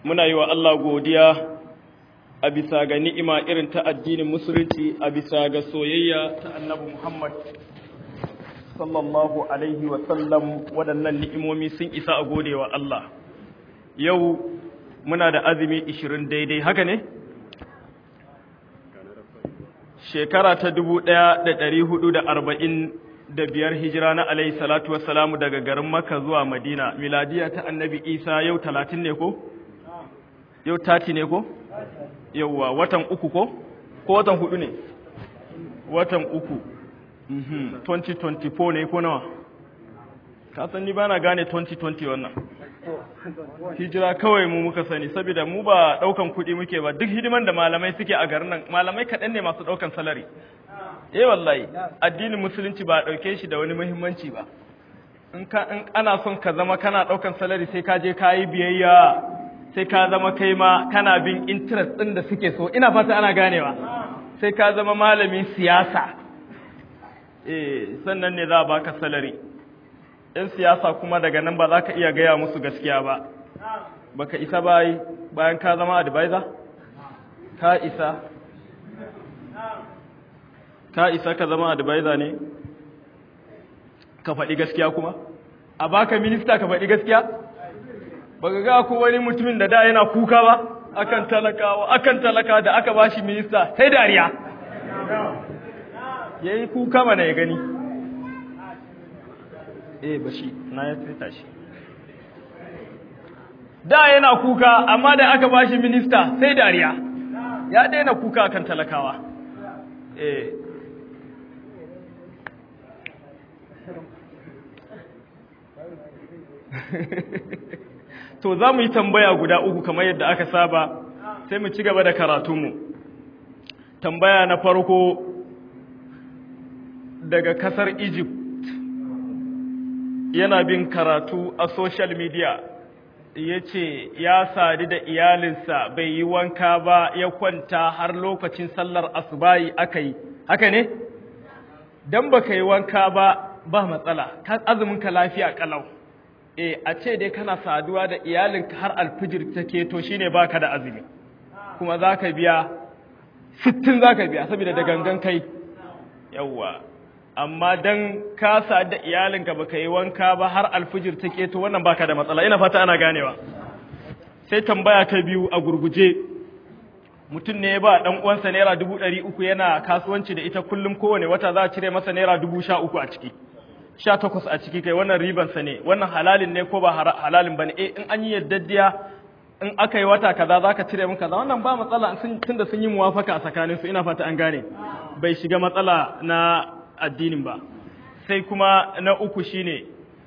muna yi wa Allah godiya a bisa ga ni'ima irin ta addinin musulunci a bisa ga soyayya ta annabi Muhammad sallallahu alaihi wa sallam waɗannan ni'imomi sun isa a gode wa Allah yau muna da azumi 20 daidai haka ne shekara ta 1440 da biyar hijira na alaihi salatu wassalamu daga garin Makka zuwa Madina miladiya ta annabi Isa yau 30 ne ko yau 30 ne ko yauwa watan uku ko ko watan hudu ne watan uku 2024 ne ko nawa ka san ni bana gane 2020 wannan hijira kawai mu muka sani saboda mu ba daukan kuɗi muke ba duk hidiman da malamai suke a garin nan malamai kaɗan ne masu daukan salari eh wallahi addinin musulunci ba dauke shi da wani muhimmanci ba in ka in ana son ka zama kana daukan salari sai ka je ka yi biyayya sai ka zama kai ma kana bin interest din da suke so ina fata ana ganewa sai ka zama malamin siyasa eh sannan ne za a baka salari ‘yan siyasa kuma daga nan ba za ka iya gaya musu gaskiya ba, baka isa bayi bayan ka zama advisor? Ka isa? Ka isa ka zama advisor ne? Ka faɗi gaskiya kuma? A baka minista ka faɗi gaskiya? Baka ga ko wani mutumin da da yana kuka ba? Akan talakawa, akan talaka da aka bashi minista, sai dariya. Yayi kuka mana ya gani. eh bashi na ya fita shi da yana kuka amma da aka bashi minista sai dariya ya daina kuka kan talakawa eh to za mu yi tambaya guda uku kamar yadda aka saba sai mu ci gaba da karatunmu tambaya na farko daga kasar Egypt yana bin karatu a social media ya ce ya sadu da iyalinsa bai yi wanka ba ya kwanta har lokacin sallar asubayi aka yi haka ne? don ba ka yi wanka ba ba matsala azuminka lafiya kalau e a ce dai kana saduwa da iyalinka har alfijir ta keto shine baka da azumi kuma za ka biya sittin za ka biya saboda da gangan kai yawwa amma dan ka da iyalinka baka yi wanka ba har alfijir ta keto wannan baka da matsala ina fata ana ganewa sai tambaya ta biyu a gurguje mutum ne ba dan uwansa naira dubu ɗari uku yana kasuwanci da ita kullum kowane wata za a cire masa naira dubu sha uku a ciki sha takwas a ciki kai wannan ribansa ne wannan halalin ne ko ba halalin ba ne eh in an yi yaddadiya in aka yi wata kaza za ka cire min kaza wannan ba matsala tunda sun yi muwafaka a tsakaninsu ina fata an gane bai shiga matsala na addinin ba sai kuma na uku shine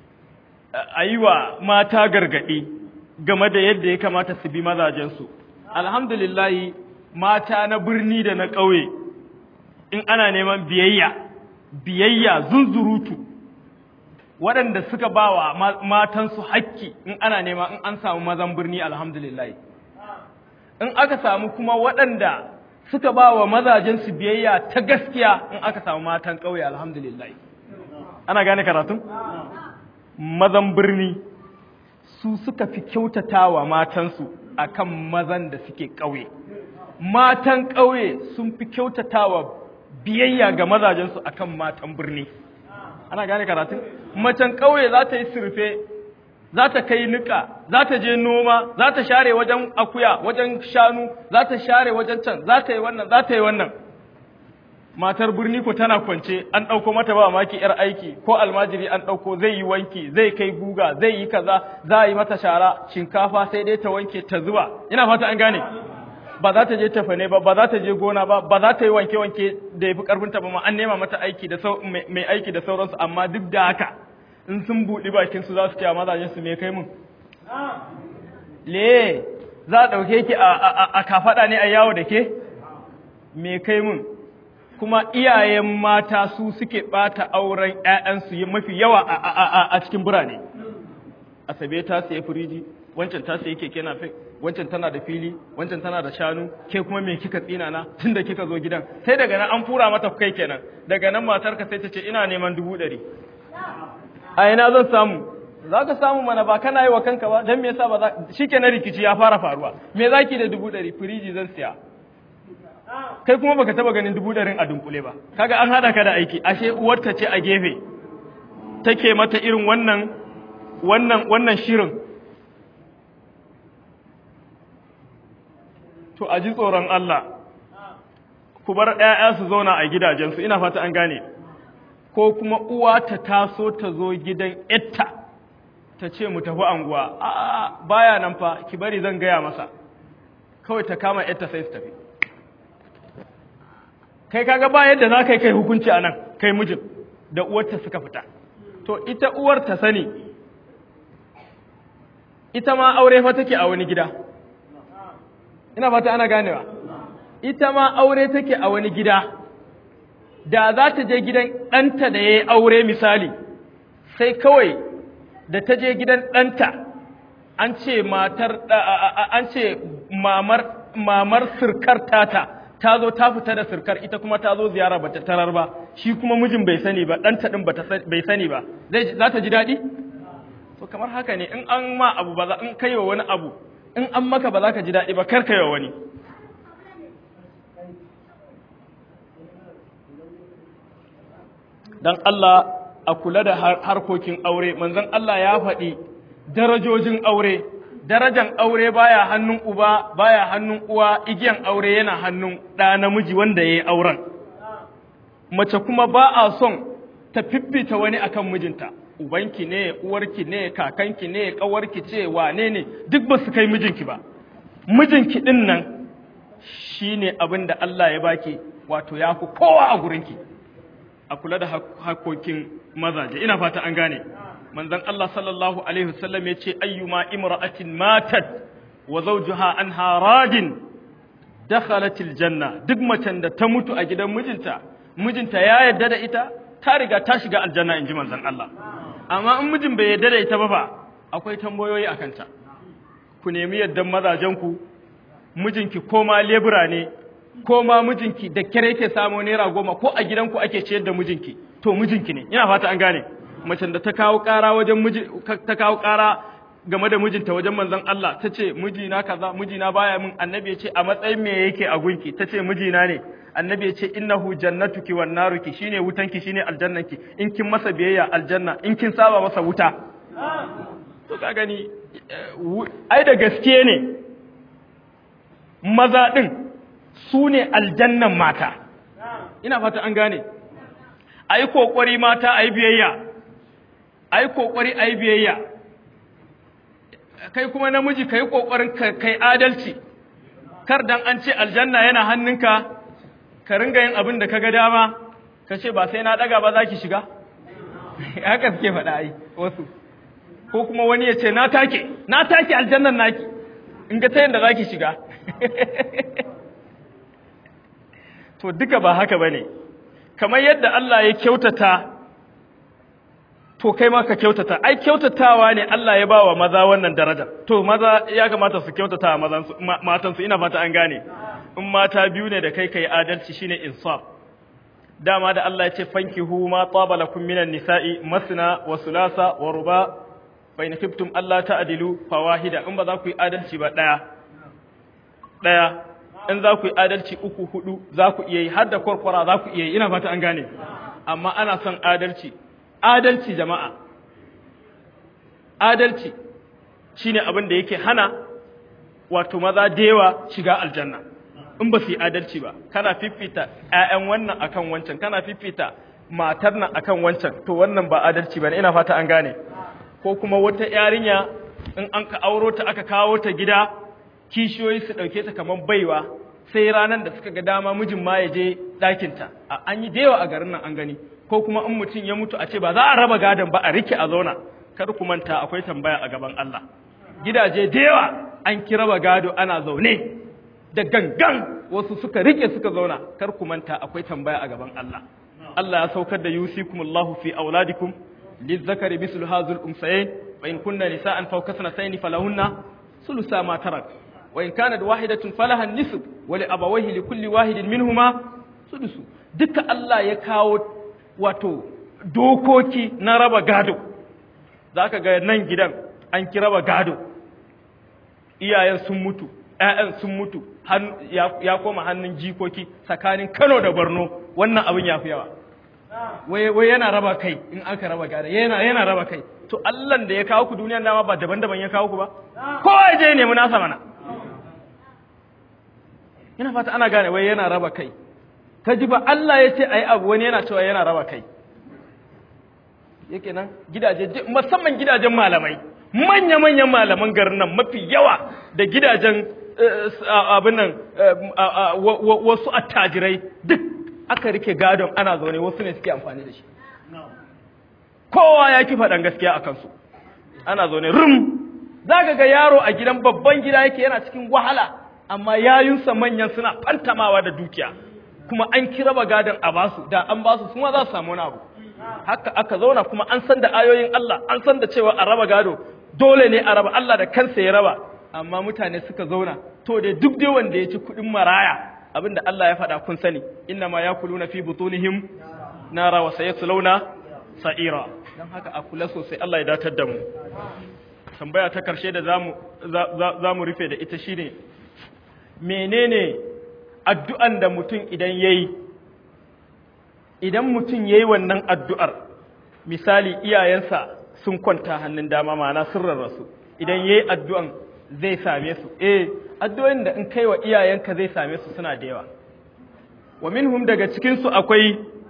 a yi wa mata gargaɗi game da yadda ya kamata su bi mazajensu alhamdulillahi mata na birni da na ƙauye in ana neman biyayya biyayya zunzurutu waɗanda suka ba wa matansu hakki in ana nema in an samu mazan birni alhamdulillahi in aka samu kuma waɗanda suka ba wa mazajensu biyayya ta gaskiya in aka samu matan ƙauye alhamdulillah ana gane karatun mazan birni su suka fi kyautata wa matansu akan mazan da suke ƙauye matan ƙauye sun fi kyautata wa biyayya ga mazajensu akan matan birni ana gane karatun macen ƙauye za ta yi surfe za ta kai niƙa, za ta je noma, za ta share wajen akuya, wajen shanu, za ta share wajen can, za ta yi wannan, za ta yi wannan. Matar birni ko tana kwance, an ɗauko mata ba maki ‘yar aiki, ko almajiri an ɗauko zai yi wanki, zai kai guga, zai yi kaza, za a yi mata shara, shinkafa sai dai ta wanke ta zuba. Ina fata an gane. Ba za ta je tafane ba, ba za ta je gona ba, ba za ta yi wanke-wanke da ya fi ƙarfinta ba ma, an nema mata aiki da mai aiki da sauransu, amma duk da haka, in sun buɗi bakinsu za su ce a mazajensu me kai mun? Le, za a ɗauke ki a kafaɗa ne a yawo da ke? Me kai mun? Kuma iyayen mata su suke ɓata auren ‘ya'yansu mafi yawa a cikin birane. Asabe ta siya firiji, wancan ta siya keke na wancan tana da fili, wancan tana da shanu, ke kuma me kika tsina na tun da kika zo gidan. Sai daga nan an fura mata kai kenan, daga nan matarka sai ta ce ina neman dubu ɗari. a ina zan samu za ka samu mana ba kana yi wa kanka ba don me yasa ba za shi ke na rikici ya fara faruwa me za ki da dubu ɗari firiji zan siya kai kuma baka taba ganin dubu ɗarin a dunkule ba kaga an haɗa ka da aiki ashe uwarta ce a gefe take mata irin wannan wannan wannan shirin to a ji tsoron Allah ku bar ‘ya'ya su zauna a gidajensu ina fata an gane ko kuma uwa ta taso ta zo gidan ‘yatta ta ce mu tafi anguwa a baya nan fa ki bari zan gaya masa kawai ta kama ‘yatta sai su tafi kai kaga ba yadda za ka yi kai hukunci a nan kai mijin da uwarta suka fita to ita uwar ta sani ita ma aure fa take a wani gida ina fata ana ganewa ita ma aure take a wani gida da za ta je gidan ɗanta da ya yi aure misali sai kawai da ta je gidan ɗanta an ce matar an ce mamar mamar sirkar tata ta zo ta fita da sirkar ita kuma ta zo ziyara bata tarar ba shi kuma mijin bai sani ba ɗanta ɗin bai sani ba za ta ji daɗi to kamar haka ne in an ma abu ba za in kai wa wani abu in an maka ba za ka ji daɗi ba kar kai wa wani dan Allah a kula da harkokin aure manzon Allah ya faɗi darajojin aure darajan aure baya hannun uba baya hannun uwa igiyan aure yana hannun ɗa namiji wanda ya yi auren mace kuma ba a son ta fiffita wani akan mijinta ubanki ne uwarki ne kakanki ne ƙawarki ce wane ne duk ba su kai mijinki ba mijinki ɗin nan shi ne abin da Allah ya baki wato ya fi kowa a gurinki a kula da hakokin mazaje ina fata an gane manzon Allah sallallahu alaihi wasallam ya ce ayyuma imra'atin matat wa zawjuha anha radin dakhalat aljanna duk macen da ta mutu a gidan mijinta mijinta ya yarda da ita ta riga ta shiga aljanna inji manzon Allah amma in mijin bai yarda da ita ba fa akwai tambayoyi akan ta ku nemi yardan mazajen ku mijinki ko ma lebura ne ko ma mijinki da kyar yake samo naira goma ko a gidanku ake ciyar da mijinki to mijinki ne ina fata an gane macen da ta kawo ƙara wajen miji ta kawo ƙara game da mijinta wajen manzon Allah ta ce mijina kaza mijina baya min annabi ya ce a matsayin me yake a gunki ta ce mijina ne annabi ya ce innahu jannatuki wan naruki shine wutanki shine aljannanki in kin masa biyayya aljanna in kin saba masa wuta to ka gani ai da gaske ne maza din su ne aljannan mata ina fata an gane ai kokari mata ai biyayya ai kokari ai biyayya kai kuma namiji kai kokarin kai adalci kar dan an ce aljanna yana hannunka ka ringa yin abin da kaga dama ka ce ba sai na daga ba zaki shiga haka suke faɗa ai wasu ko kuma wani ya ce na take na take aljannan naki in ga ta yanda zaki shiga to duka ba haka bane kamar yadda Allah ya kyautata to kai ma ka kyautata ai kyautatawa ne Allah ya bawa maza wannan daraja to maza ya kamata su kyautata mazan su matan su ina fata an gane in mata biyu ne da kai kai adalci shine insaf dama da Allah ya ce fankihu ma taba lakum minan nisa'i masna wa sulasa wa ruba fa in khiftum alla ta'dilu fawahida in ba za ku yi adalci ba daya daya in za ku yi adalci uku hudu za ku iya yi har da kwarkwara za ku iya yi ina fata an gane amma ana son adalci adalci jama'a adalci shine abin da yake hana wato maza da yawa shiga aljanna in ba su yi adalci ba kana fifita ƴaƴan wannan akan wancan kana fifita matar nan akan wancan to wannan ba adalci bane ina fata an gane ko kuma wata yarinya in an ka auro ta aka kawo ta gida kishiyoyi su ɗauke ta kamar baiwa sai ranar da suka ga dama mijin ma ya je ɗakinta an yi dewa a garin nan an gani ko kuma in mutum ya mutu a ce ba za a raba gadon ba a rike a zauna kar ku manta akwai tambaya a gaban Allah gidaje dewa an ki raba gado ana zaune da gangan wasu suka rike suka zauna kar ku manta akwai tambaya a gaban Allah Allah ya saukar da yusikumullahu fi auladikum lizzakari mislu hazul umsayin wa in kunna nisa'an fawqa sanatayn falahunna ثلثا ما ترك وإن كانت واحدة فلها النصف ولأبويه لكل واحد منهما سدس duka Allah ya kawo wato dokoki na raba gado zaka ga nan gidan an kiraba gado iyayen sun mutu ƴaƴan sun mutu ya koma hannun jikoki tsakanin Kano da Borno wannan abin ya fi yawa wai yana raba kai in aka raba gada yana yana raba kai to Allah da ya kawo ku duniyar dama ba daban-daban ya kawo ku ba kowa je nemi nasa mana ina fata ana gane wai yana raba kai ka ji ba Allah ya ce ayi abu wani yana cewa yana raba kai yake nan gidaje musamman gidajen malamai manya-manyan malaman garin nan mafi yawa da gidajen abin nan wasu attajirai duk aka rike gadon ana zaune wasu ne suke amfani da shi kowa ya ki faɗan gaskiya a kansu ana zaune rum za ga yaro a gidan babban gida yake yana cikin wahala amma yayunsa manyan suna fantamawa da dukiya kuma an kira ba gadon a basu da an basu kuma za su samu wani abu haka aka zauna kuma an san da ayoyin Allah an san da cewa a raba gado dole ne a raba Allah da kansa ya raba amma mutane suka zauna to da duk dai wanda ya ci kuɗin maraya abinda Allah ya faɗa kun sani inna ma yakuluna fi butunihim nara wa sayaslawna sa'ira dan haka a kula sosai Allah ya datar da mu tambaya ta karshe da zamu zamu rufe da ita shine menene addu'an da mutum idan yayi idan mutum yayi wannan addu'ar misali iyayensa sun kwanta hannun dama ma'ana sun rarrasu idan yayi addu'an zai same su eh addu'o'in da in kai wa iyayenka zai same su suna da yawa wa minhum daga cikin su akwai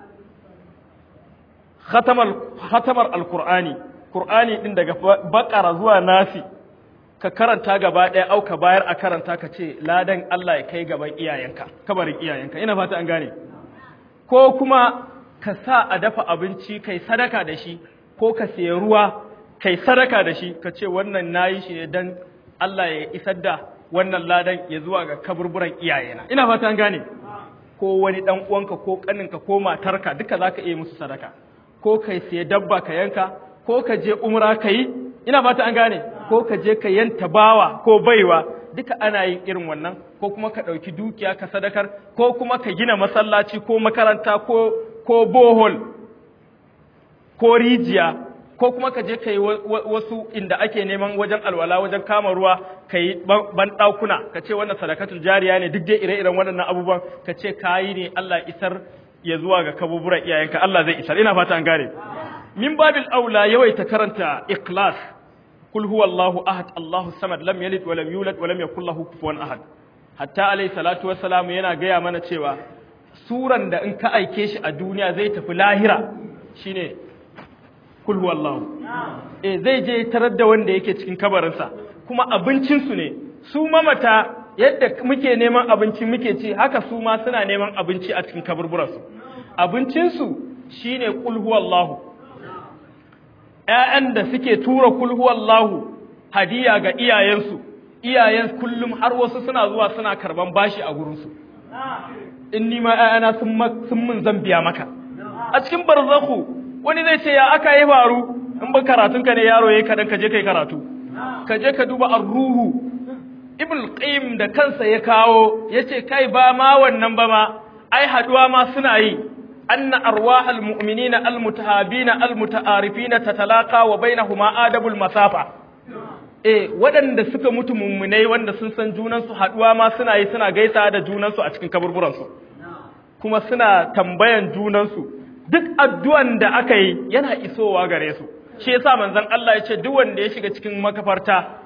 khatamar khatamar alqur'ani qur'ani din daga bakara zuwa nasi ka karanta gaba ɗaya au ka bayar a karanta ka ce ladan Allah ya kai gaban iyayenka kabarin iyayenka ina fata an gane ko kuma ka sa a dafa abinci kai sadaka da shi ko ka sayi ruwa kai sadaka da shi ka ce wannan nayi shi ne dan Allah ya isar da wannan ladan ya zuwa ga kaburburan iyayena ina fata an gane ko wani dan uwanka ko kaninka ko matarka duka zaka iya musu sadaka ko kai sayi dabba ka yanka ko ka je umra kai ina fata an gane ko ka je ka yanta bawa ko baiwa duka ana yin irin wannan ko kuma ka ɗauki dukiya ka sadakar ko kuma ka gina masallaci ko makaranta ko ko bohol ko rijiya ko kuma ka je ka yi wasu inda ake neman wajen alwala wajen kama ruwa ka yi ban ɗakuna ka ce wannan sadakatul jariya ne duk dai ire-iren waɗannan abubuwan ka ce ka yi ne Allah isar ya zuwa ga kabuburan iyayenka Allah zai isar ina fata an gane min babil aula yawaita karanta ikhlas kul huwallahu ahad Allahu samad lam yalid wa lam yulad wa lam yakul lahu kufuwan ahad hatta alayhi salatu wassalamu yana gaya mana cewa suran da in ka aike shi a duniya zai tafi lahira shine kul huwallahu eh zai je tarar da wanda yake cikin kabarinsa kuma abincin su ne su mamata yadda muke neman abinci muke ci haka su ma suna neman abinci a cikin kaburburansu abincin su shine kul huwallahu ‘ya'yan da suke tura kulhuwallahu hadiya ga iyayensu, iyayen kullum har wasu suna zuwa suna karban bashi a gurinsu. In nima ‘ya'yana sun mun zan biya maka. A cikin barzaku, wani zai ce ya aka yi faru, in ba karatunka ne yaro ya kaɗan ka je ka yi karatu. Ka je ka duba ruhu. Ibn Qayyim da kansa ya kawo, ya ce kai ba ma wannan ba ma, ai haɗuwa ma suna yi, أن أرواح المؤمنين المتهابين المتعارفين تتلاقى وبينهما آدب المسافة eh waɗanda suka mutu mummunai wanda sun san junansu haɗuwa ma suna yi suna gaisa da junansu a cikin kaburburansu kuma suna tambayan junansu duk addu'an da aka yi yana isowa gare su shi yasa manzon Allah ya ce duk wanda ya shiga cikin makafarta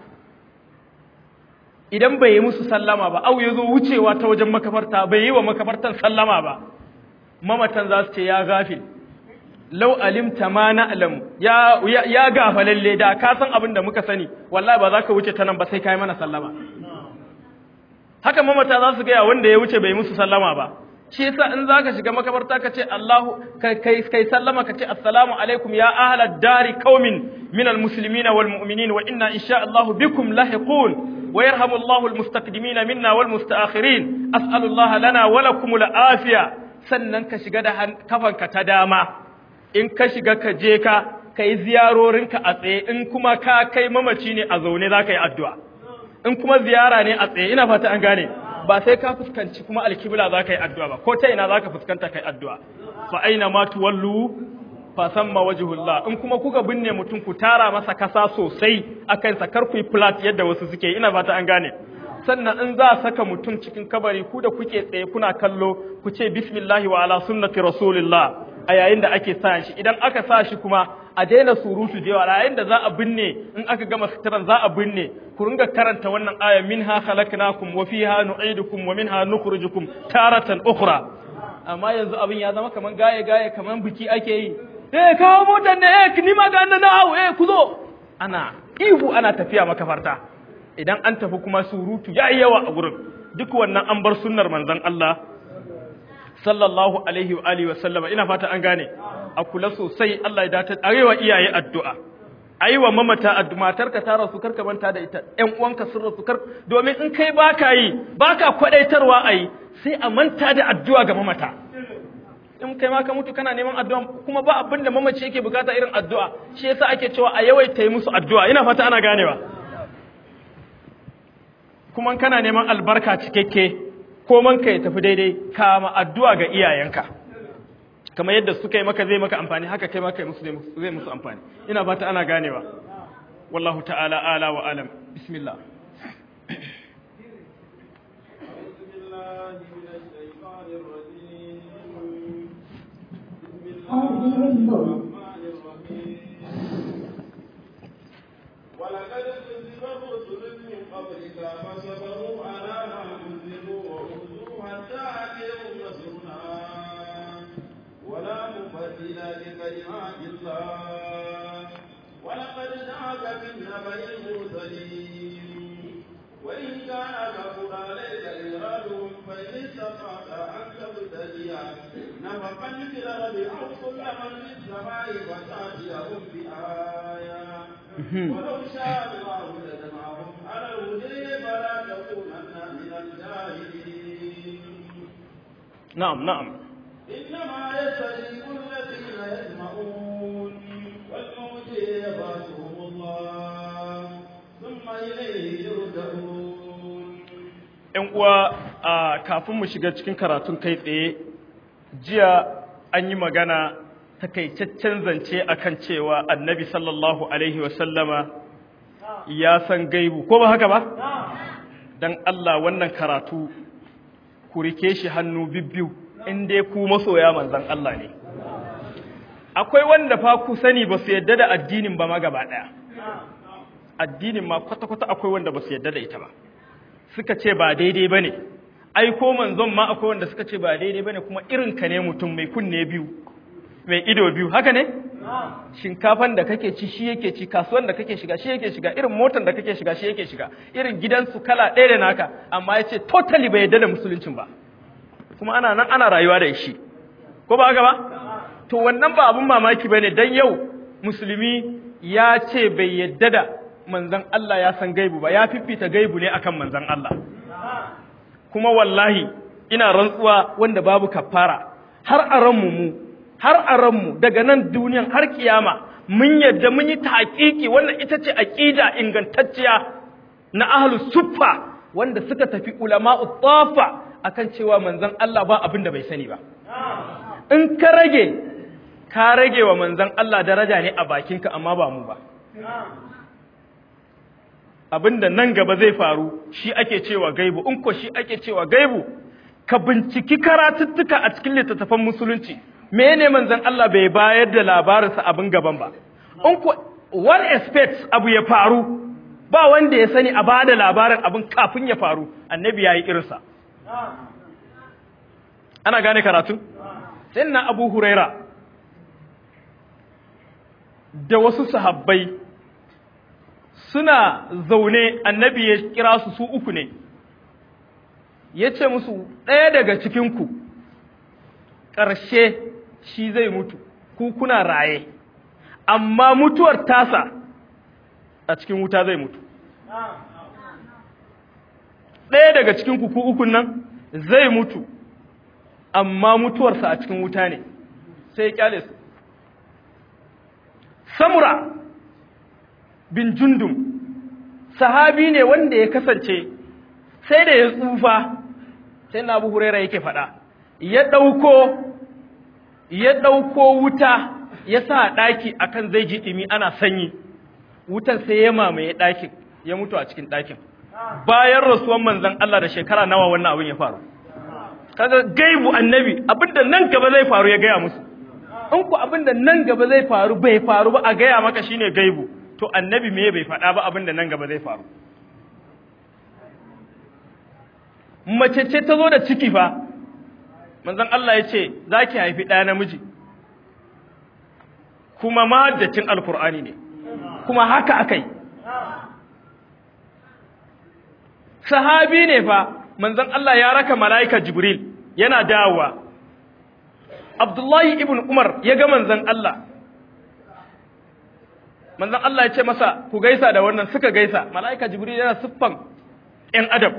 idan bai yi musu sallama ba au ya zo wucewa ta wajen makafarta bai yi wa makafartan sallama ba mamatan za su ce ya gafil lau alimta ma na alam ya ya gafa lalle da ka san abin da muka sani wallahi ba za ka wuce ta nan ba sai kai mana sallama haka mamata za su gaya wanda ya wuce bai musu sallama ba shi yasa in za ka shiga makabarta ka ce Allahu kai kai sallama ka ce assalamu alaikum ya ahlad dari qaumin min almuslimin wal mu'minin wa inna insha Allah bikum lahiqun ويرحم الله المستقدمين منا والمستأخرين أسأل الله لنا ولكم العافية sannan ka shiga da kafanka ta dama in ka shiga ka je ka ka yi ziyarorinka a tsaye in kuma ka kai mamaci ne a zaune za ka yi addu'a in kuma ziyara ne a tsaye ina fata an gane ba sai ka fuskanci kuma alkibla za ka yi addu'a ba ko ta ina za ka fuskanta ka yi addu'a fa aina ma tuwallu fa samma wajhullah in kuma kuka binne mutum ku tara masa kasa sosai akan sa kar ku yi flat yadda wasu suke ina fata an gane sannan in za a saka mutum cikin kabari ku da kuke tsaye kuna kallo ku ce bismillahi wa ala sunnati rasulillah a yayin da ake sa shi idan aka sa shi kuma a daina surutu da yawa yayin da za a binne in aka gama sitiran za a binne ku ringa karanta wannan aya minha khalaqnakum wa fiha nu'idukum wa minha nukhrijukum taratan ukhra amma yanzu abin ya zama kaman gaye gaye kaman biki ake yi eh kawo motar ne eh ni ma ga na hau eh ku zo ana ihu ana tafiya makafarta idan an tafi kuma surutu yayi yawa a gurin duk wannan an bar sunnar manzon Allah sallallahu alaihi wa alihi wa sallama ina fata an gane a kula sosai Allah ya dace arewa iyaye addu'a aiwa mamata addu'a matarka ta rasu karka manta da ita ƴan uwanka sun rasu kar domin in kai baka yi baka kwadaitarwa ayi sai a manta da addu'a ga mamata in kai ma ka mutu kana neman addu'a kuma ba abin da mamaci yake bukata irin addu'a shi yasa ake cewa a yawaita yi musu addu'a ina fata ana ganewa kuma kana neman albarka cikakke ko man ka ya tafi daidai kama addu'a ga iyayenka kamar yadda suka yi maka zai maka amfani haka kai maka musu zai musu amfani ina fata ana ganewa wallahu ta'ala ala wa alam bismillah ولقد كذب رسل من قبلك فصبروا على ما كذبوا وأوذوا حتى أتيهم نصرنا ولا مبدل لكلمات الله ولقد جاءك من نبأ المرسلين وإن كان كفر عليك إرادهم فإن استطعت أن تبتدي نفقا في الأرض أو سلما في السماء فتأتيهم بآية ولو شاء الله لجمعهم على الهدى فلا تكونن من الجاهلين na'am na'am إنما يستجيب الذين يسمعون والموت يبعثهم الله ثم إليه يرجعون ‘yan uwa a kafin mu shiga cikin karatun kai tsaye jiya an yi magana takaitaccen zance akan cewa annabi sallallahu alaihi wasallama ya san gaibu ko ba haka ba? don Allah wannan karatu ku rike shi hannu bibbiyu in dai ku masoya manzan Allah ne akwai wanda fa ku sani ba su yadda da addinin ba ma gaba ɗaya addinin ma kwata-kwata akwai wanda ba su yadda da ita ba suka ce ba daidai ba ne ai ko manzon ma akwai wanda suka ce ba daidai ba ne kuma irin ka ne mutum mai kunne biyu mai ido biyu haka ne shinkafan da kake ci shi yake ci kasuwan da kake shiga shi yake shiga irin motar da kake shiga shi yake shiga irin gidansu kala ɗaya da naka amma ya ce totally bai yadda da musuluncin ba kuma ana nan ana rayuwa da shi ko ba haka ba to wannan ba abun mamaki ba ne don yau musulmi ya ce bai yadda da manzan Allah ya san gaibu ba ya fifita gaibu ne akan manzan Allah kuma wallahi ina rantsuwa wanda babu kafara har a ranmu mu har a ranmu daga nan duniyan har kiyama mun yadda mun yi taƙiƙi wannan ita ce aqida ingantacciya na ahlus suffa wanda suka tafi ulama'u tafa akan cewa manzan Allah ba abin da bai sani ba in ka rage ka rage wa manzan Allah daraja ne a bakinka amma ba mu ba abinda nan gaba zai faru shi ake cewa gaibu in ko shi ake cewa gaibu ka binciki karatuttuka a cikin littattafan musulunci mene manzon Allah bai bayar da labarinsa abin gaban ba in ko one expect abu ya faru ba wanda ya sani a bada labarin abin kafin ya faru annabi yayi irinsa ana gane karatu sai na Abu Huraira da wasu sahabbai suna zaune annabi ya kira su su uku ne ya ce musu ɗaya daga cikinku ƙarshe shi zai mutu ku kuna raye amma mutuwar tasa a cikin wuta zai mutu ɗaya daga cikinku ku ukun nan zai mutu amma mutuwarsa a cikin wuta ne sai ya kyale su samura bin jundum sahabi ne wanda ya kasance sai da ya tsufa sai na abu huraira yake faɗa ya ɗauko ya ɗauko wuta ya sa ɗaki akan zai ji ɗimi ana sanyi wutan sai ya mamaye ɗakin ya mutu a cikin ɗakin bayan rasuwan manzon Allah da shekara nawa wannan abin ya faru kaga gaibu annabi abinda nan gaba zai faru ya gaya musu in ku abinda nan gaba zai faru bai faru ba a gaya maka shine gaibu to annabi me bai faɗa ba abinda nan gaba zai faru mace ce ta zo da ciki fa manzon Allah ya ce za ki haifi ɗaya namiji kuma mahaddacin alkur'ani ne kuma haka aka yi sahabi ne fa manzon Allah ya raka mala'ika jibril yana dawowa abdullahi ibn umar ya ga manzon Allah manzon Allah ya ce masa ku gaisa da wannan suka gaisa mala'ika jibril yana siffan ‘yan adam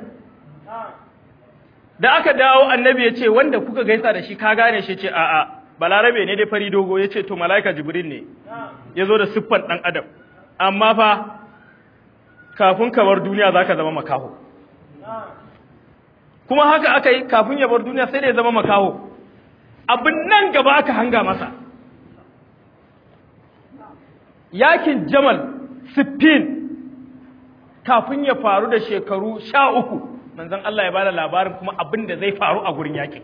da aka dawo annabi ya ce wanda kuka gaisa da shi ka gane shi ce a'a balarabe ne dai fari dogo ya ce to mala'ika jibril ne ya zo da siffan ɗan adam amma fa kafin ka bar duniya za ka zama makaho kuma haka aka yi kafin ya bar duniya sai da ya zama makaho abin nan gaba aka hanga masa yakin jamal siffin kafin ya faru da shekaru sha uku manzon Allah ya bada labarin kuma abin da zai faru a gurin yakin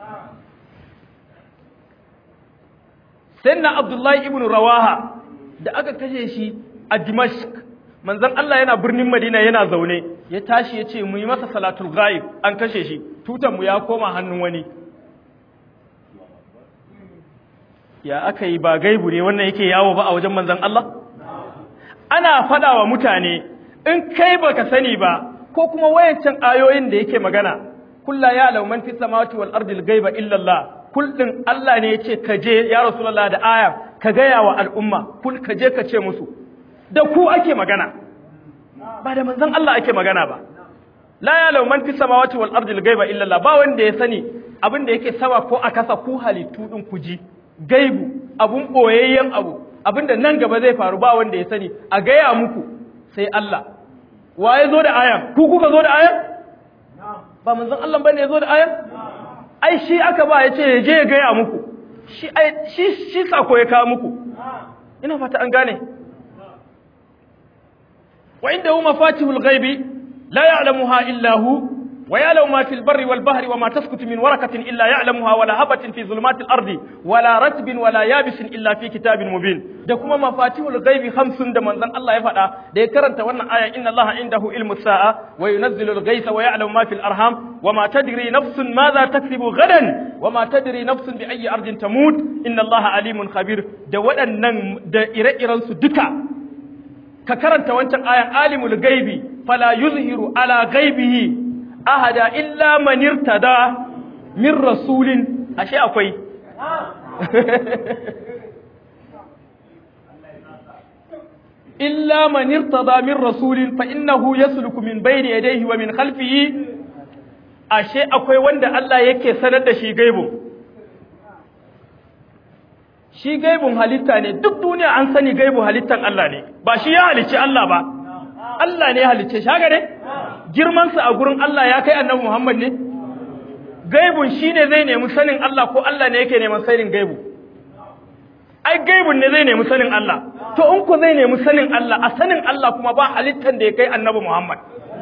sayyidina abdullahi ibn rawaha da aka kashe shi a dimashq manzon Allah yana birnin madina yana zaune ya tashi ya ce mu yi masa salatul ghaib an kashe shi tutan mu ya koma hannun wani ya aka yi ba gaibu ne wannan yake yawo ba a wajen manzon Allah ana fada wa mutane in kai baka sani ba ko kuma wayancan ayoyin da yake magana kulla ya law man fis samawati wal ardi al ghaiba illa Allah kullin Allah ne yace ka je ya rasulullah da aya ka gaya wa al'umma kul ka je ka ce musu da ku ake magana ba da manzon Allah ake magana ba la ya law man fis samawati wal ardi al ghaiba illa Allah ba wanda ya sani abin da yake sama ko a kasa ku halittu din ku ji gaibu abun boyayyen abu abinda nan gaba zai faru ba wanda ya sani a gaya muku sai Allah wa ya zo da ayan ku kuka zo da ayan ba manzon Allah bane ya zo da ayan ai shi aka ba ya ce ya je ya gaya muku shi ai shi shi sako ya kawo muku ina fata an gane wa indahu mafatihul ghaibi la ya'lamuha illa hu ويعلم ما في البر والبحر وما تسكت من ورقة إلا يعلمها ولا هبة في ظلمات الأرض ولا رتب ولا يابس إلا في كتاب مبين da kuma mafatihul ghaibi khamsun da manzon Allah ya faɗa da ya karanta wannan aya inna Allah indahu ilmu sa'a wa yunazzilu al-ghaytha wa ya'lamu ma fil arham wa ma tadri nafsun madha taksubu gadan wa ma tadri nafsun bi ayyi ardin tamut inna Allah alimun khabir da waɗannan da ire-iren su duka ka karanta wancan ayan alimul ghaibi fala yuzhiru ala ghaibihi ahada illa man irtada min rasulin ashe akwai illa man irtada min rasulin fa innahu yasluku min bayni yadayhi wa min khalfihi ashe akwai wanda Allah yake sanar da shi gaibu shi gaibun halitta ne duk duniya an sani gaibu halittan Allah ne ba shi ya halicci Allah ba Allah ne ya halicce shi haka ne girmansa a gurin Allah ya kai annabi Muhammad ne? Gaibun shi ne zai nemi sanin Allah ko Allah ne yake neman sanin gaibu? Ai, gaibun ne zai nemi sanin Allah, to in ku zai nemi sanin Allah, a sanin Allah kuma ba halittar da ya kai annabi Muhammad.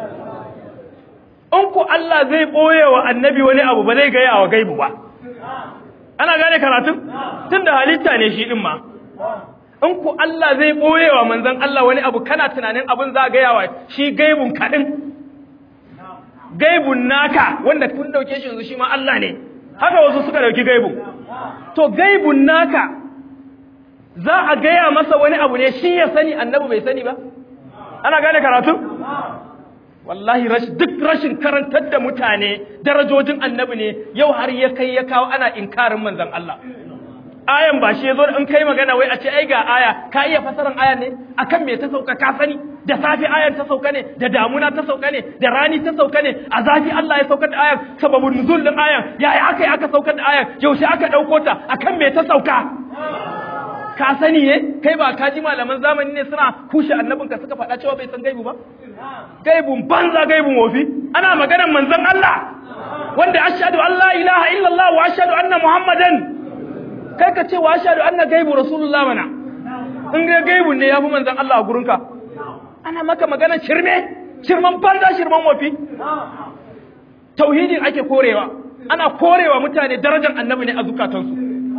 In ku Allah zai ɓoye wa annabi wani abu ba zai gaya wa gaibu ba. Ana gane karatun? Tun da halitta ne shi ɗin ma. in ku Allah zai ɓoye wa manzan Allah wani abu kana tunanin abin za a gaya wa shi gaibun kaɗin gaibun naka wanda kun ɗauke shi yanzu shi ma Allah ne haka wasu suka ɗauki gaibun to gaibun naka za a gaya masa wani abu ne shi ya sani annabi bai sani ba ana gane karatu wallahi duk rashin karantar da mutane darajojin annabi ne yau har ya kai ya kawo ana inkarin manzan Allah ayan ba shi yazo in kai magana wai a ce ai ga aya ka iya fasaran ayan ne akan me ta sauka ka sani da safi ayan ta sauka ne da damuna ta sauka ne da rani ta sauka ne a zafi Allah ya saukar da ayan sababun nuzul din ayan yaya aka yi aka saukar da ayan yaushe aka dauko ta akan me ta sauka ka sani ne kai ba ka ji malaman zamani ne suna kushe annabinka suka faɗa cewa bai san gaibu ba gaibun banza gaibun wofi ana maganar manzon Allah wanda ashhadu an la ilaha illallah wa ashhadu anna muhammadan kai ka ce wa ashhadu anna gaibu rasulullah mana in ga gaibu ne yafi manzon Allah a gurinka ana maka magana shirme shirman banza shirman wafi tauhidin ake korewa ana korewa mutane darajar annabi ne a zukatansu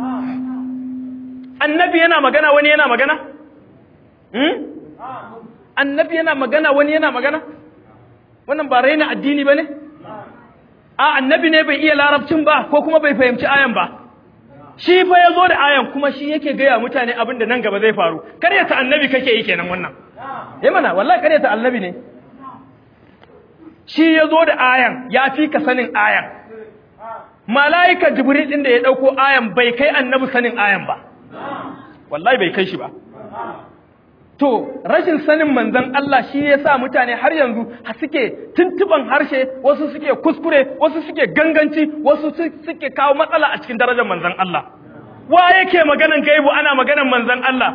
annabi yana magana wani yana magana hmm? annabi yana magana wani yana magana wannan ba raina addini ba ne a annabi ne bai iya larabcin ba ko kuma bai fahimci ayan ba shi fa ya zo da ayan kuma shi yake gaya mutane abin da nan gaba zai faru karyata annabi kake yi kenan wannan eh mana wallahi karyata annabi ne shi ya zo da ayan ya fi ka sanin ayan mala'ika jibril din da ya dauko ayan bai kai annabi sanin ayan ba wallahi bai kai shi ba to rashin sanin manzon Allah shi ya sa mutane har yanzu suke tuntuban harshe wasu suke kuskure wasu suke ganganci wasu suke kawo matsala a cikin darajar manzon Allah wa yake maganan gaibu ana maganan manzon Allah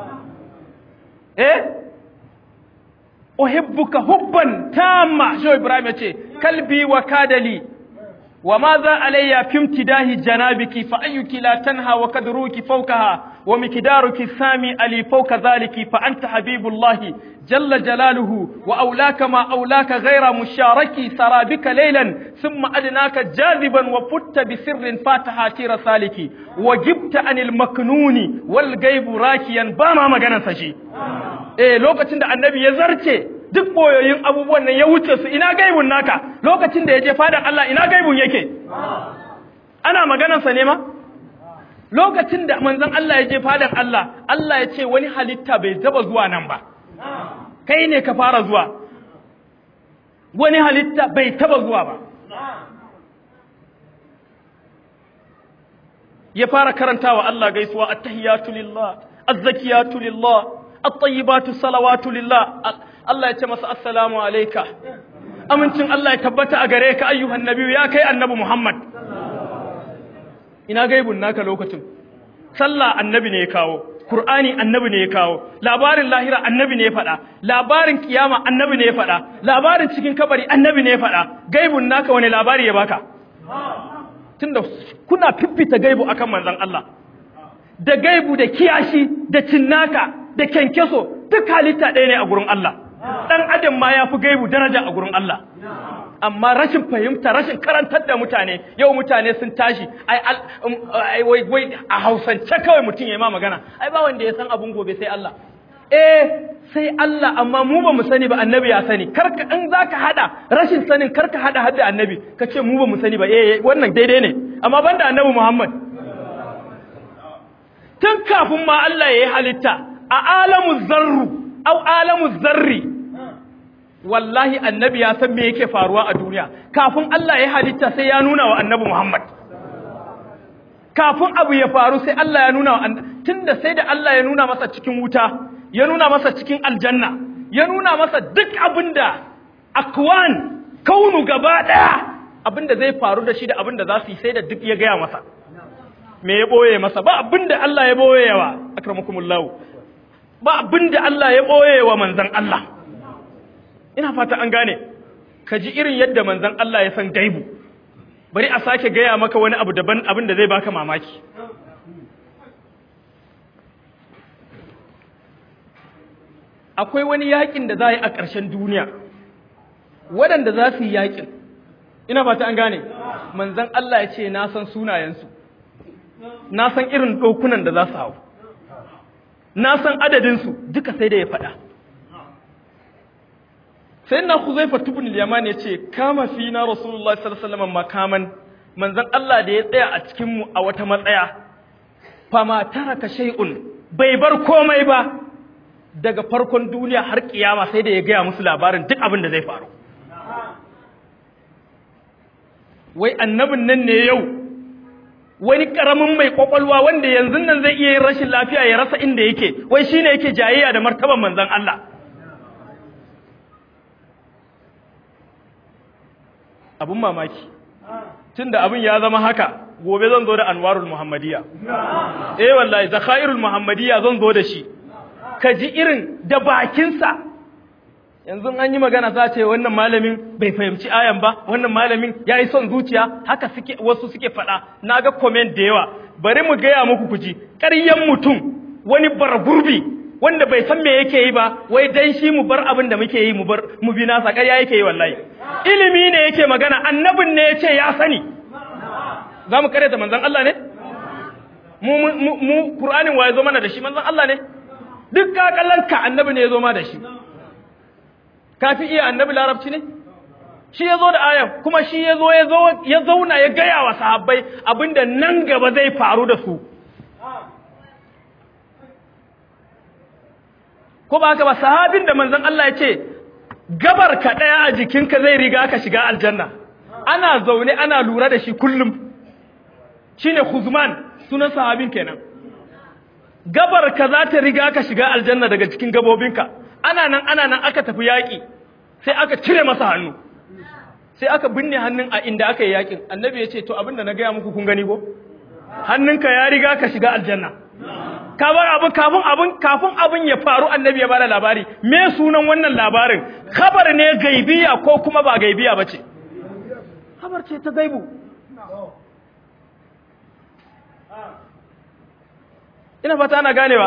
eh uhibbuka hubban tamma shi Ibrahim yace kalbi wa kadali wa ma za alayya fi imtidahi janabiki fa ayyuki la tanha wa kadruki fawkaha wa mikdaruki sami ali fawka dhaliki fa anta habibullahi jalla jalaluhu wa awlaka ma awlaka ghayra musharaki sarabika laylan thumma adnaka jaziban wa futta bi sirrin fataha tira saliki wa jibta anil maknuni wal gaibu rakiyan ba ma maganar sa shi eh lokacin da annabi ya zarce duk boyoyin abubuwan nan ya wuce su ina gaibun naka lokacin da ya je fadan Allah ina gaibun yake ana maganarsa ne ma lokacin da manzon Allah ya je fadan Allah Allah ya ce wani halitta bai zaba zuwa nan ba kai ne ka fara zuwa wani halitta bai taba zuwa ba ya fara karantawa Allah gaisuwa attahiyatu lillah azzakiyatu lillah at-tayyibatu salawatu lillah Allah ya ce masa assalamu alayka amincin Allah ya tabbata a gare ka ayyuhan nabiyyu ya kai annabi Muhammad ina gaibun naka lokacin sallah annabi ne ya kawo Qur'ani annabi ne ya kawo labarin lahira annabi ne ya faɗa labarin kiyama annabi ne ya faɗa labarin cikin kabari annabi ne ya faɗa gaibun naka wani labari ya baka tunda kuna fiffita gaibu akan manzon Allah da gaibu da kiyashi da cinnaka da kenkeso duk halitta ɗaya ne a gurin Allah dan adam ma ya fi gaibu daraja a gurin Allah amma rashin fahimta rashin karantar da mutane yau mutane sun tashi ai wai wai a hausance kawai mutum ya ma magana ai ba wanda ya san abun gobe sai Allah eh sai Allah amma mu ba mu sani ba annabi ya sani karka in zaka hada rashin sanin karka hada hadda annabi ka ce mu ba mu sani ba eh wannan daidai ne amma banda annabi Muhammad tun kafin ma Allah ya yi halitta a alamu zarru au alamu zarri wallahi annabi ya san me yake faruwa a duniya kafin Allah ya halitta sai ya nuna wa annabi Muhammad kafin abu ya faru sai Allah ya nuna wa tunda sai da Allah ya nuna masa cikin wuta ya nuna masa cikin aljanna ya nuna masa duk abinda akwan kaunu gaba daya abinda zai faru da shi da abinda za su yi sai da duk ya gaya masa me ya boye masa ba abinda Allah ya boye wa akramakumullahu ba abinda Allah ya boye wa manzon Allah ina fata an gane ka ji irin yadda manzon Allah ya san gaibu bari a sake gaya maka wani abu daban abin da zai baka mamaki akwai wani yakin da za a yi a ƙarshen duniya waɗanda za su yi yakin ina fata an gane manzon Allah ya ce na san sunayensu na san irin ɗaukunan da za su hau na san adadinsu duka sai da ya faɗa sai na huzaifa tubun yaman ya ce kama fi na rasulullah sallallahu makaman manzan Allah da ya tsaya a cikinmu a wata matsaya fama taraka shay'un bai bar komai ba daga farkon duniya har kiyama sai da ya gaya musu labarin duk abin da zai faru wai annabin nan ne yau wani karamin mai kwakwalwa wanda yanzu nan zai iya yin rashin lafiya ya rasa inda yake wai shine yake jayayya da martaban manzan Allah abun mamaki tunda abin ya zama haka gobe zan zo da anwarul muhammadiyya eh wallahi zakhairul muhammadiyya zan zo da shi ka ji irin da bakinsa yanzu an yi magana za ce wannan malamin bai fahimci ayan ba wannan malamin ya yi son zuciya haka suke wasu suke faɗa na ga comment da yawa bari mu gaya muku kuji ƙaryan mutum wani bargurbi wanda bai san me yake yi ba wai dan shi mu bar abin da muke yi mu bar mu bi nasa ƙarya yake yi wallahi ilimi ne yake magana annabin ne yace ya sani za mu karyata manzon Allah ne mu mu mu Qur'anin wa ya zo mana da shi manzon Allah ne duk kakalanka annabi ne ya zo ma da shi kafi iya annabi larabci ne shi ya zo da ayan kuma shi ya zo ya zauna ya gaya wa sahabbai abinda nan gaba zai faru da su ko ba haka ba sahabin da manzon Allah ya ce gabar ka daya a jikinka zai riga ka shiga aljanna ana zaune ana lura da shi kullum shine Khuzman sunan sahabin kenan gabar ka za ta riga ka shiga aljanna daga cikin gabobinka ana nan ana nan aka tafi yaƙi sai aka cire masa hannu sai aka binne hannun a inda aka yi yaƙin annabi ya ce to abinda na gaya muku kun gani ko hannunka ya riga ka shiga aljanna ka bar abin kafin abin kafin abin ya faru annabi ya bada labari me sunan wannan labarin khabar ne gaibiya ko kuma ba gaibiya bace khabar ce ta gaibu ina fata ana ganewa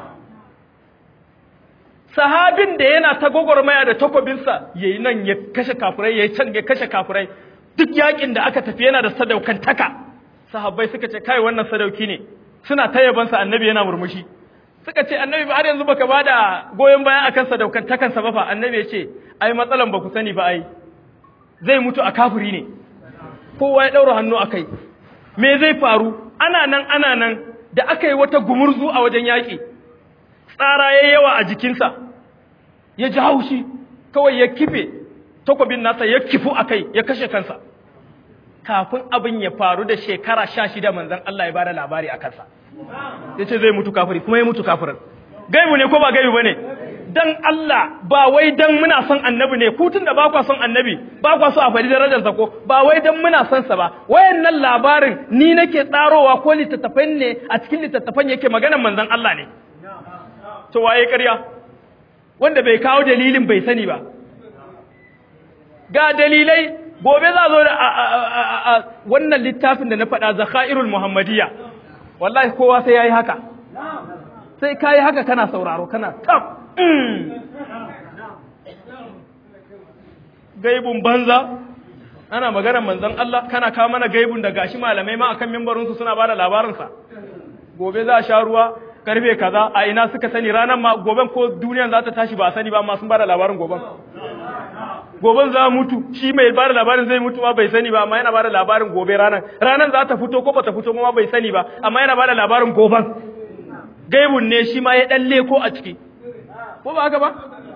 sahabin da yana ta gwagwarmaya da takobinsa ya yi nan ya kashe kafurai ya yi can ya kashe kafurai duk yakin da aka tafi yana da sadaukantaka sahabbai suka ce kai wannan sadauki ne suna ta yabansa annabi yana murmushi suka ce annabi ba har yanzu baka ba da goyon bayan akan sadaukantakansa ba fa annabi ya ce ai matsalan ba ku sani ba ai zai mutu a kafuri ne kowa ya ɗaura hannu a kai me zai faru ana nan ana nan da aka yi wata gumurzu a wajen yaƙi tsara ya yawa a jikinsa ya ji haushi kawai ya kife takwabin nasa ya kifu a kai ya kashe kansa kafin abin ya faru da shekara sha shida manzan Allah ya bada labari a kansa ya ce zai mutu kafiri kuma ya mutu kafirin gaibu ne ko ba gaibu ba ne dan Allah ba wai dan muna son annabi ne kutun da ba kwa son annabi ba kwa so a faɗi darajarsa ko ba wai dan muna son sa ba wayannan labarin ni nake tsarowa ko littattafan ne a cikin littattafan yake maganar manzon Allah ne to waye ƙarya wanda bai kawo dalilin bai sani ba ga dalilai gobe za zo da wannan littafin da na faɗa zakhairul muhammadiyya wallahi kowa sai yayi haka sai kayi haka kana sauraro kana tab gaibun banza ana maganar manzon Allah kana kawo mana gaibun da gashi malamai ma akan mimbarinsu suna bada labarinsa gobe za a sha ruwa karfe kaza a ina suka sani ranar ma goben ko duniyan za ta tashi ba a sani ba amma sun bada labarin goben goben za mutu shi mai bada labarin zai mutu ma bai sani ba amma yana bada labarin gobe ranar ranar za ta fito ko ba ta fito ma bai sani ba amma yana bada labarin goben gaibun ne shi ma ya dan leko a ciki ko ba haka ba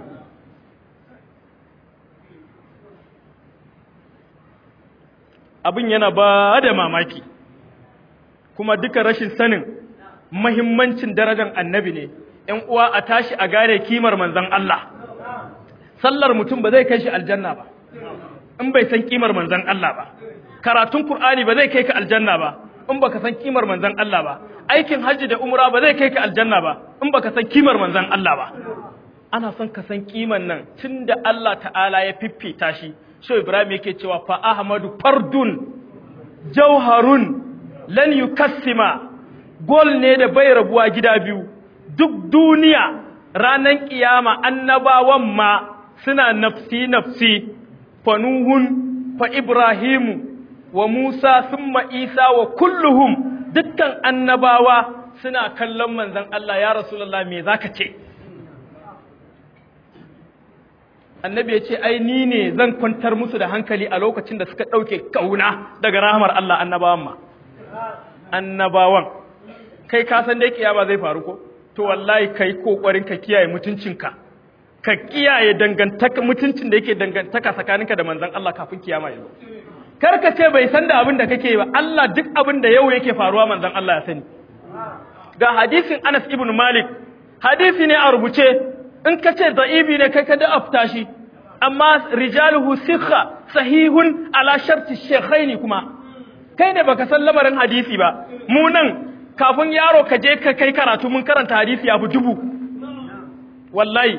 abin yana ba da mamaki kuma duka rashin sanin mahimmancin darajar annabi ne ‘yan uwa a tashi a gane kimar manzan Allah sallar mutum ba zai kai shi aljanna ba in bai san kimar manzan Allah ba karatun Kur'ani ba zai kai ka aljanna ba in baka san kimar manzan Allah ba aikin hajji da umra ba zai kai ka aljanna ba in baka san kimar manzan Allah ba ana son ka san kiman nan tunda Allah ta'ala ya fiffita shi shi Ibrahim yake cewa fa Ahmadu fardun jauharun lan yukassima gol ne da bai rabuwa gida biyu duk duniya ranan kiyama annabawan ma suna nafsi nafsi fa nuhun fa ibrahimu wa musa summa isa wa kulluhum dukkan annabawa suna kallon manzon Allah ya rasulullah me zaka ce annabi ya ce ai ni ne zan kwantar musu da hankali a lokacin da suka ɗauke kauna daga rahamar Allah annabawan ma annabawan kai ka san dai kiyama zai faru ko to wallahi kai kokarin ka kiyaye mutuncinka ka kiyaye dangantaka mutuncin da yake dangantaka tsakaninka da manzon Allah kafin kiyama ya zo kar ka ce bai san da abin da kake yi ba Allah duk abin da yau yake faruwa manzon Allah ya sani ga hadisin Anas ibn Malik hadisi ne a rubuce in ka ce da'ibi ne kai ka da afta shi amma rijaluhu sikha sahihun ala sharti shaykhaini kuma kai ne baka san lamarin hadisi ba mu nan kafin yaro ka je ka kai karatu mun karanta hadisi abu dubu wallahi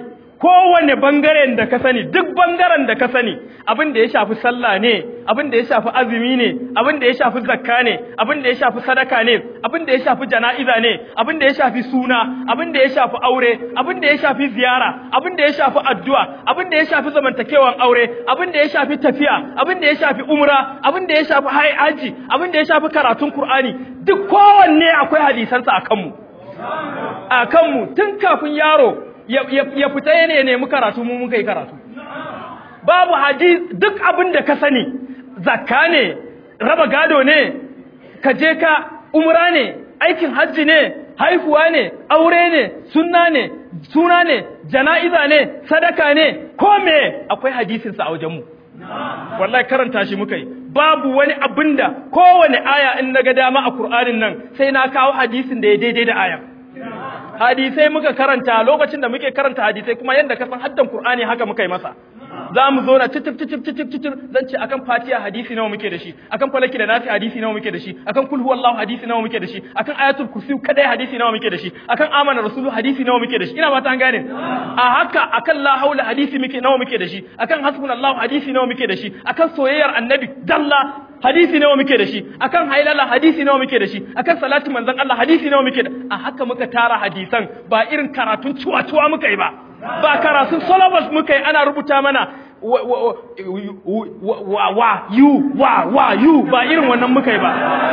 kowane bangaren da ka sani duk bangaren da ka sani abin da ya shafi sallah ne abin da ya shafi azumi ne abin da ya shafi zakka ne abin da ya shafi sadaka ne abin da ya shafi jana'iza ne abin da ya shafi suna abin da ya shafi aure abin da ya shafi ziyara abin da ya shafi addu'a abin da ya shafi zamantakewan aure abin da ya shafi tafiya abin da ya shafi umra abin da ya shafi haji abin da ya shafi karatun qur'ani duk kowanne akwai hadisansa a kanmu a kanmu tun kafin yaro ya fita ya nemi karatu mu muka yi karatu babu hadis duk abin da ka sani zakka ne raba gado ne ka je ka umra ne aikin hajji ne haihuwa ne aure ne sunna ne suna ne jana'iza ne sadaka ne ko me akwai hadisinsa a wajenmu wallahi karanta shi muka yi babu wani abin da kowane aya in na ga dama a Kur'anin nan sai na kawo hadisin da ya daidai da aya hadisai muka karanta lokacin da muke karanta hadisai kuma yadda ka san haddan Kur'ani haka muka yi masa za mu zo na titif titif titif titif zan ce akan fatiha hadisi nawa muke da shi akan falaki da nasi hadisi nawa muke da shi akan kul huwallahu hadisi nawa muke da shi akan ayatul kursi kadai hadisi nawa muke da shi akan amana rasulu hadisi nawa muke da shi ina ba ta gane a haka akan la haula hadisi muke nawa muke da shi akan hasbunallahu hadisi nawa muke da shi akan soyayyar annabi dalla hadisi nawa muke da shi akan hailala hadisi nawa muke da shi akan salati manzon Allah hadisi nawa muke da a haka muka tara hadisan ba irin karatun cuwa-cuwa muka yi ba ba karatun syllabus muka yi ana rubuta mana wa wa yu wa wa yu ba irin wannan muka yi ba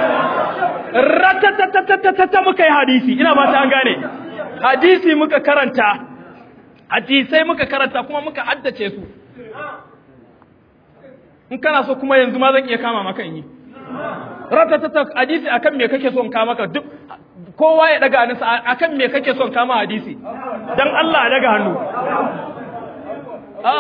ratatatatata muka yi hadisi ina ba ta gane hadisi muka karanta hadisai muka karanta kuma muka haddace su in kana so kuma yanzu ma zan iya kama maka in yi ratatata hadisi akan me kake so in kama maka duk kowa ya daga hannunsa akan me kake son kama hadisi dan Allah ya daga hannu a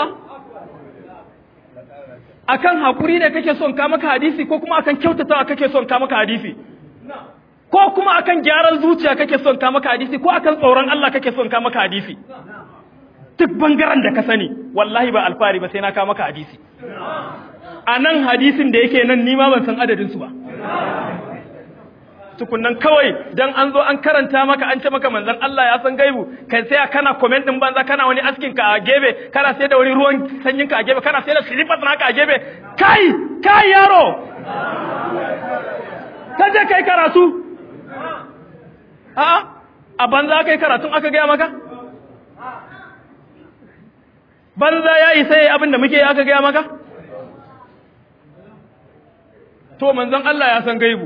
akan hakuri ne kake son kama ka hadisi ko kuma akan kyautatawa kake son kama ka hadisi ko kuma akan gyaran zuciya kake son kama ka hadisi ko akan tsoron Allah kake son kama ka hadisi duk bangaren da ka sani wallahi ba alfari ba sai na kama ka hadisi a nan hadisin da yake nan nima ban san adadinsu ba tukunnan kawai dan an zo an karanta maka an ce maka manzon Allah ya san gaibu kai sai kana comment din banza kana wani askin ka a gebe kana sai da wani ruwan sanyin ka a gebe kana sai da slippers naka a gebe kai kai yaro ka je kai karatu a a banza kai karatun aka gaya maka banza ya yi sai abin da muke aka gaya maka to manzon Allah ya san gaibu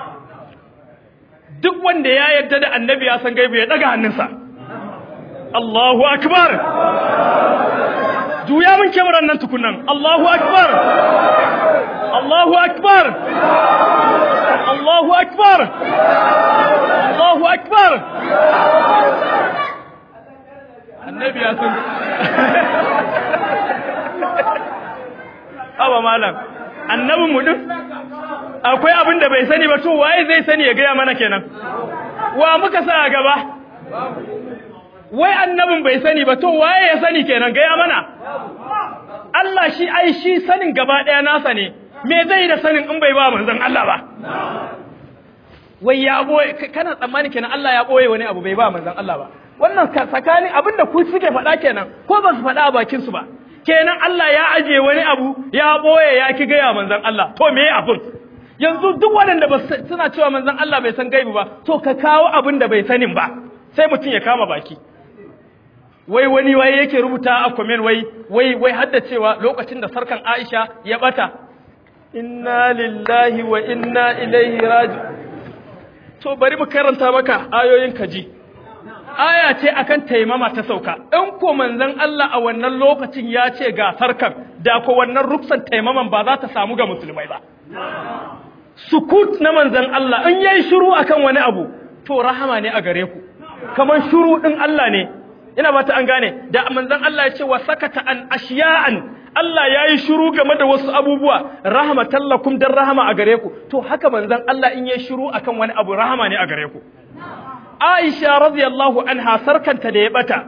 duk wanda ya yarda da annabi ya san gaibu ya daga hannunsa Allahu akbar juya min kyamarar nan tukunan Allahu akbar Allahu akbar Allahu akbar Allahu akbar annabi ya san Aba malam annabin mu din akwai abin da bai sani ba to waye zai sani ya gaya mana kenan wa muka sa a gaba wai annabin bai sani ba to waye ya sani kenan gaya mana Allah shi ai shi sanin gaba ɗaya nasa ne me zai da sanin in bai ba manzon Allah ba wai ya boye kana tsammani kenan Allah ya boye wani abu bai ba manzon Allah ba wannan tsakanin abin da ku suke faɗa kenan ko ba su faɗa a bakin su ba kenan Allah ya aje wani abu ya boye ya ki gaya manzon Allah to me abun yanzu duk waɗanda ba suna cewa manzon Allah bai san gaibi ba to ka kawo abin da bai sanin ba sai mutum ya kama baki wai wani wai yake rubuta a comment wai wai wai hadda cewa lokacin da sarkan Aisha ya bata inna lillahi wa inna ilaihi raji to bari mu karanta maka ayoyin kaji aya ce akan taimama ta sauka in ko manzon Allah a wannan lokacin ya ce ga sarkan da ko wannan ruksan taimaman ba za ta samu ga musulmai ba sukut na manzan Allah in yayi shiru akan wani abu to rahama ne a gare ku kaman shiru din Allah ne ina ba ta an gane da manzan Allah ya ce wa sakata an ashiya'an Allah yayi shiru game da wasu abubuwa rahmatan lakum dan rahama a gare ku to haka manzan Allah in yayi shiru akan wani abu rahama ne a gare ku Aisha radiyallahu anha sarkanta da ya bata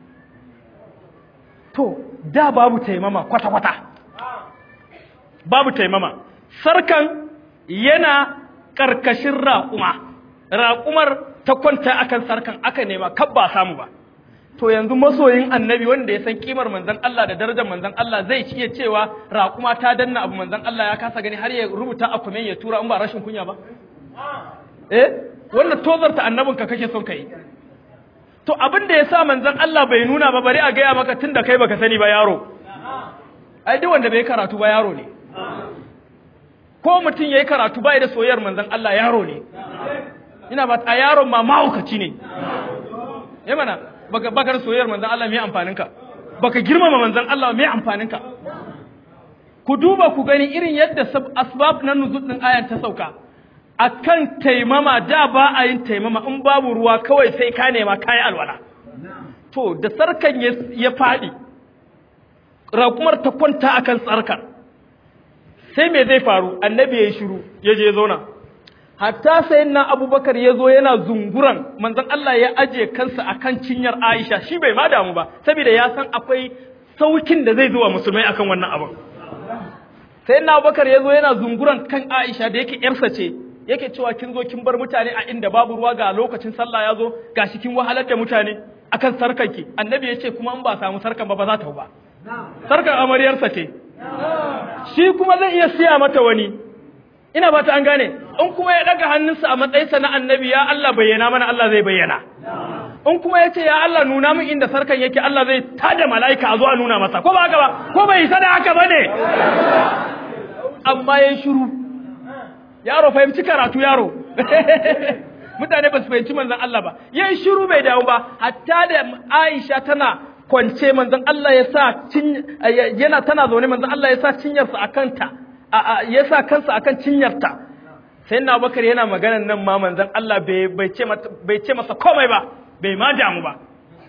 to da babu taimama kwata kwata babu taimama sarkan yana ƙarƙashin raƙuma raƙumar ta kwanta akan sarkan aka nema kab ba samu ba to yanzu masoyin annabi wanda ya san kimar manzon Allah da darajar manzon Allah zai iya cewa raƙuma ta danna abu manzon Allah ya kasa gani har ya rubuta a kuma ya tura in ba rashin kunya ba eh wannan tozarta annabinka kake son kai to abin da ya sa manzon Allah bai nuna ba bari a gaya maka tun da kai baka sani ba yaro ai duk wanda bai karatu ba yaro ne ko mutum yayi karatu bai da soyayyar manzon Allah yaro ne ina ba a yaron ma mahaukaci ne eh mana baka baka da soyayyar manzon Allah me amfanin ka baka girmama manzon Allah me amfanin ka ku duba ku gani irin yadda asbab na nuzul din ayan ta sauka akan taimama da ba a yin taimama in babu ruwa kawai sai ka nema kayi alwala to da sarkan ya faɗi raƙumar ta kwanta akan tsarkar sai me zai faru annabi ya yi shiru ya je zauna hatta sai na abubakar ya zo yana zunguran manzon Allah ya aje kansa akan cinyar Aisha shi bai ma damu ba saboda ya san akwai saukin da zai zo wa musulmai akan wannan abin sai na abubakar ya zo yana zunguran kan Aisha da yake yarsa ce yake cewa kin zo kin bar mutane a inda babu ruwa ga lokacin sallah ya zo gashi kin wahalar da mutane akan sarkanki annabi ya ce kuma in ba samu sarkan ba ba za ta ba sarkan amaryarsa ce shi kuma zai iya siya mata wani ina ba ta an gane in kuma ya daga hannunsa a matsayinsa na annabi ya Allah bayyana mana Allah zai bayyana in kuma ya ce ya Allah nuna min inda sarkan yake Allah zai tada mala'ika a zo a nuna masa ko ba haka ba ko bai isa da haka ba ne amma ya shiru yaro fahimci karatu yaro mutane ba su fahimci manzon Allah ba yayin shiru bai dawo ba hatta da Aisha tana kwance manzon Allah ya sa yana tana zaune manzon Allah ya sa cinyarsa akan ta ya sa kansa akan cinyarta sai na Abubakar yana maganan nan ma manzon Allah bai bai ce bai ce masa komai ba bai ma damu ba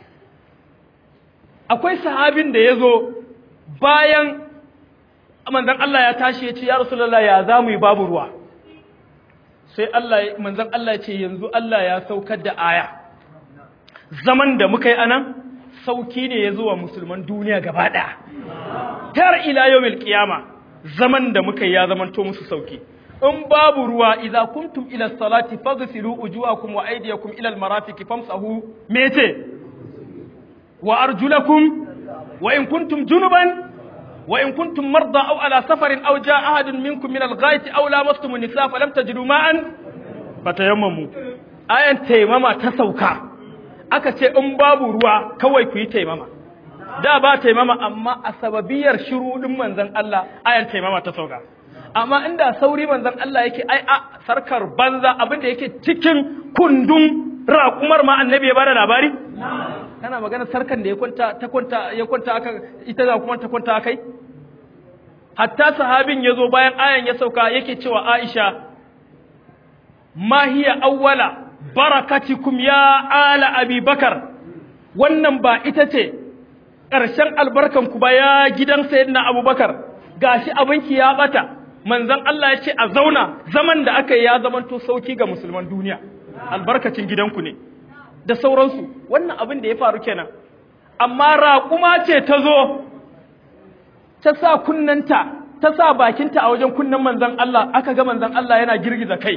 akwai sahabin da ya zo bayan manzon Allah ya tashi ya ce ya Rasulullah ya zamu yi babu ruwa sai Allah manzon Allah ya ce yanzu Allah ya saukar da aya zaman da muka yi anan sauki ne ya zuwa musulman duniya gaba ɗaya har ila yawmil qiyama zaman da muka yi ya zamanto musu sauki in babu ruwa idza kuntum ila salati faghsilu wujuhakum wa aydiyakum ila almarafiqi famsahu mete wa arjulakum wa in kuntum junuban وإن كنتم مرضى أو على سفر أو جاء أحد منكم من الغائط أو لامستم النساء فلم تجدوا ماء فتيمموا آية تيمما تسوكا aka ce in babu ruwa kawai ku yi taimama da ba taimama amma a sababiyar shirudin manzon Allah ayan taimama ta sauka amma inda sauri manzon Allah yake ai a sarkar banza abinda yake cikin kundun raƙumar ma annabi ya bada labari kana magana sarkan da ya kwanta ta kwanta ya kwanta aka ita da kuma ta kwanta akai hatta sahabin yazo bayan ayan ya sauka yake cewa Aisha ma hiya awwala barakatikum ya ala abi bakar wannan ba ita ce ƙarshen albarkan ku ba ya gidan sayyidina abubakar gashi abinki ya bata manzon Allah ya ce a zauna zaman da aka yi ya zamanto sauki ga musulman duniya albarkacin gidanku ne da sauransu wannan abin da ya faru kenan amma raƙuma ce ta zo ta sa kunnanta ta sa bakinta a wajen kunnen manzon Allah aka ga manzon Allah yana girgiza kai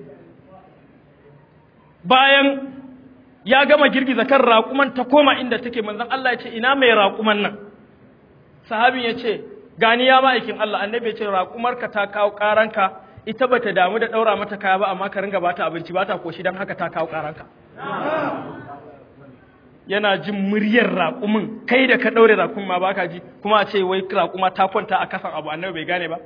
bayan ya gama girgiza kan raƙuman ta koma inda take manzon Allah ya ce ina mai raƙuman nan sahabin ya ce gani ya ma'aikin Allah annabi ya ce raƙumarka ta kawo ƙaranka ita bata damu da ɗaura mata kaya ba amma ka ringa bata abinci bata koshi don haka ta kawo ƙaranka yana jin muryar raƙumin kai da ka ɗaure raƙumin ma baka ji kuma a ce wai raƙuma ta kwanta a kasan abu annabi bai gane ba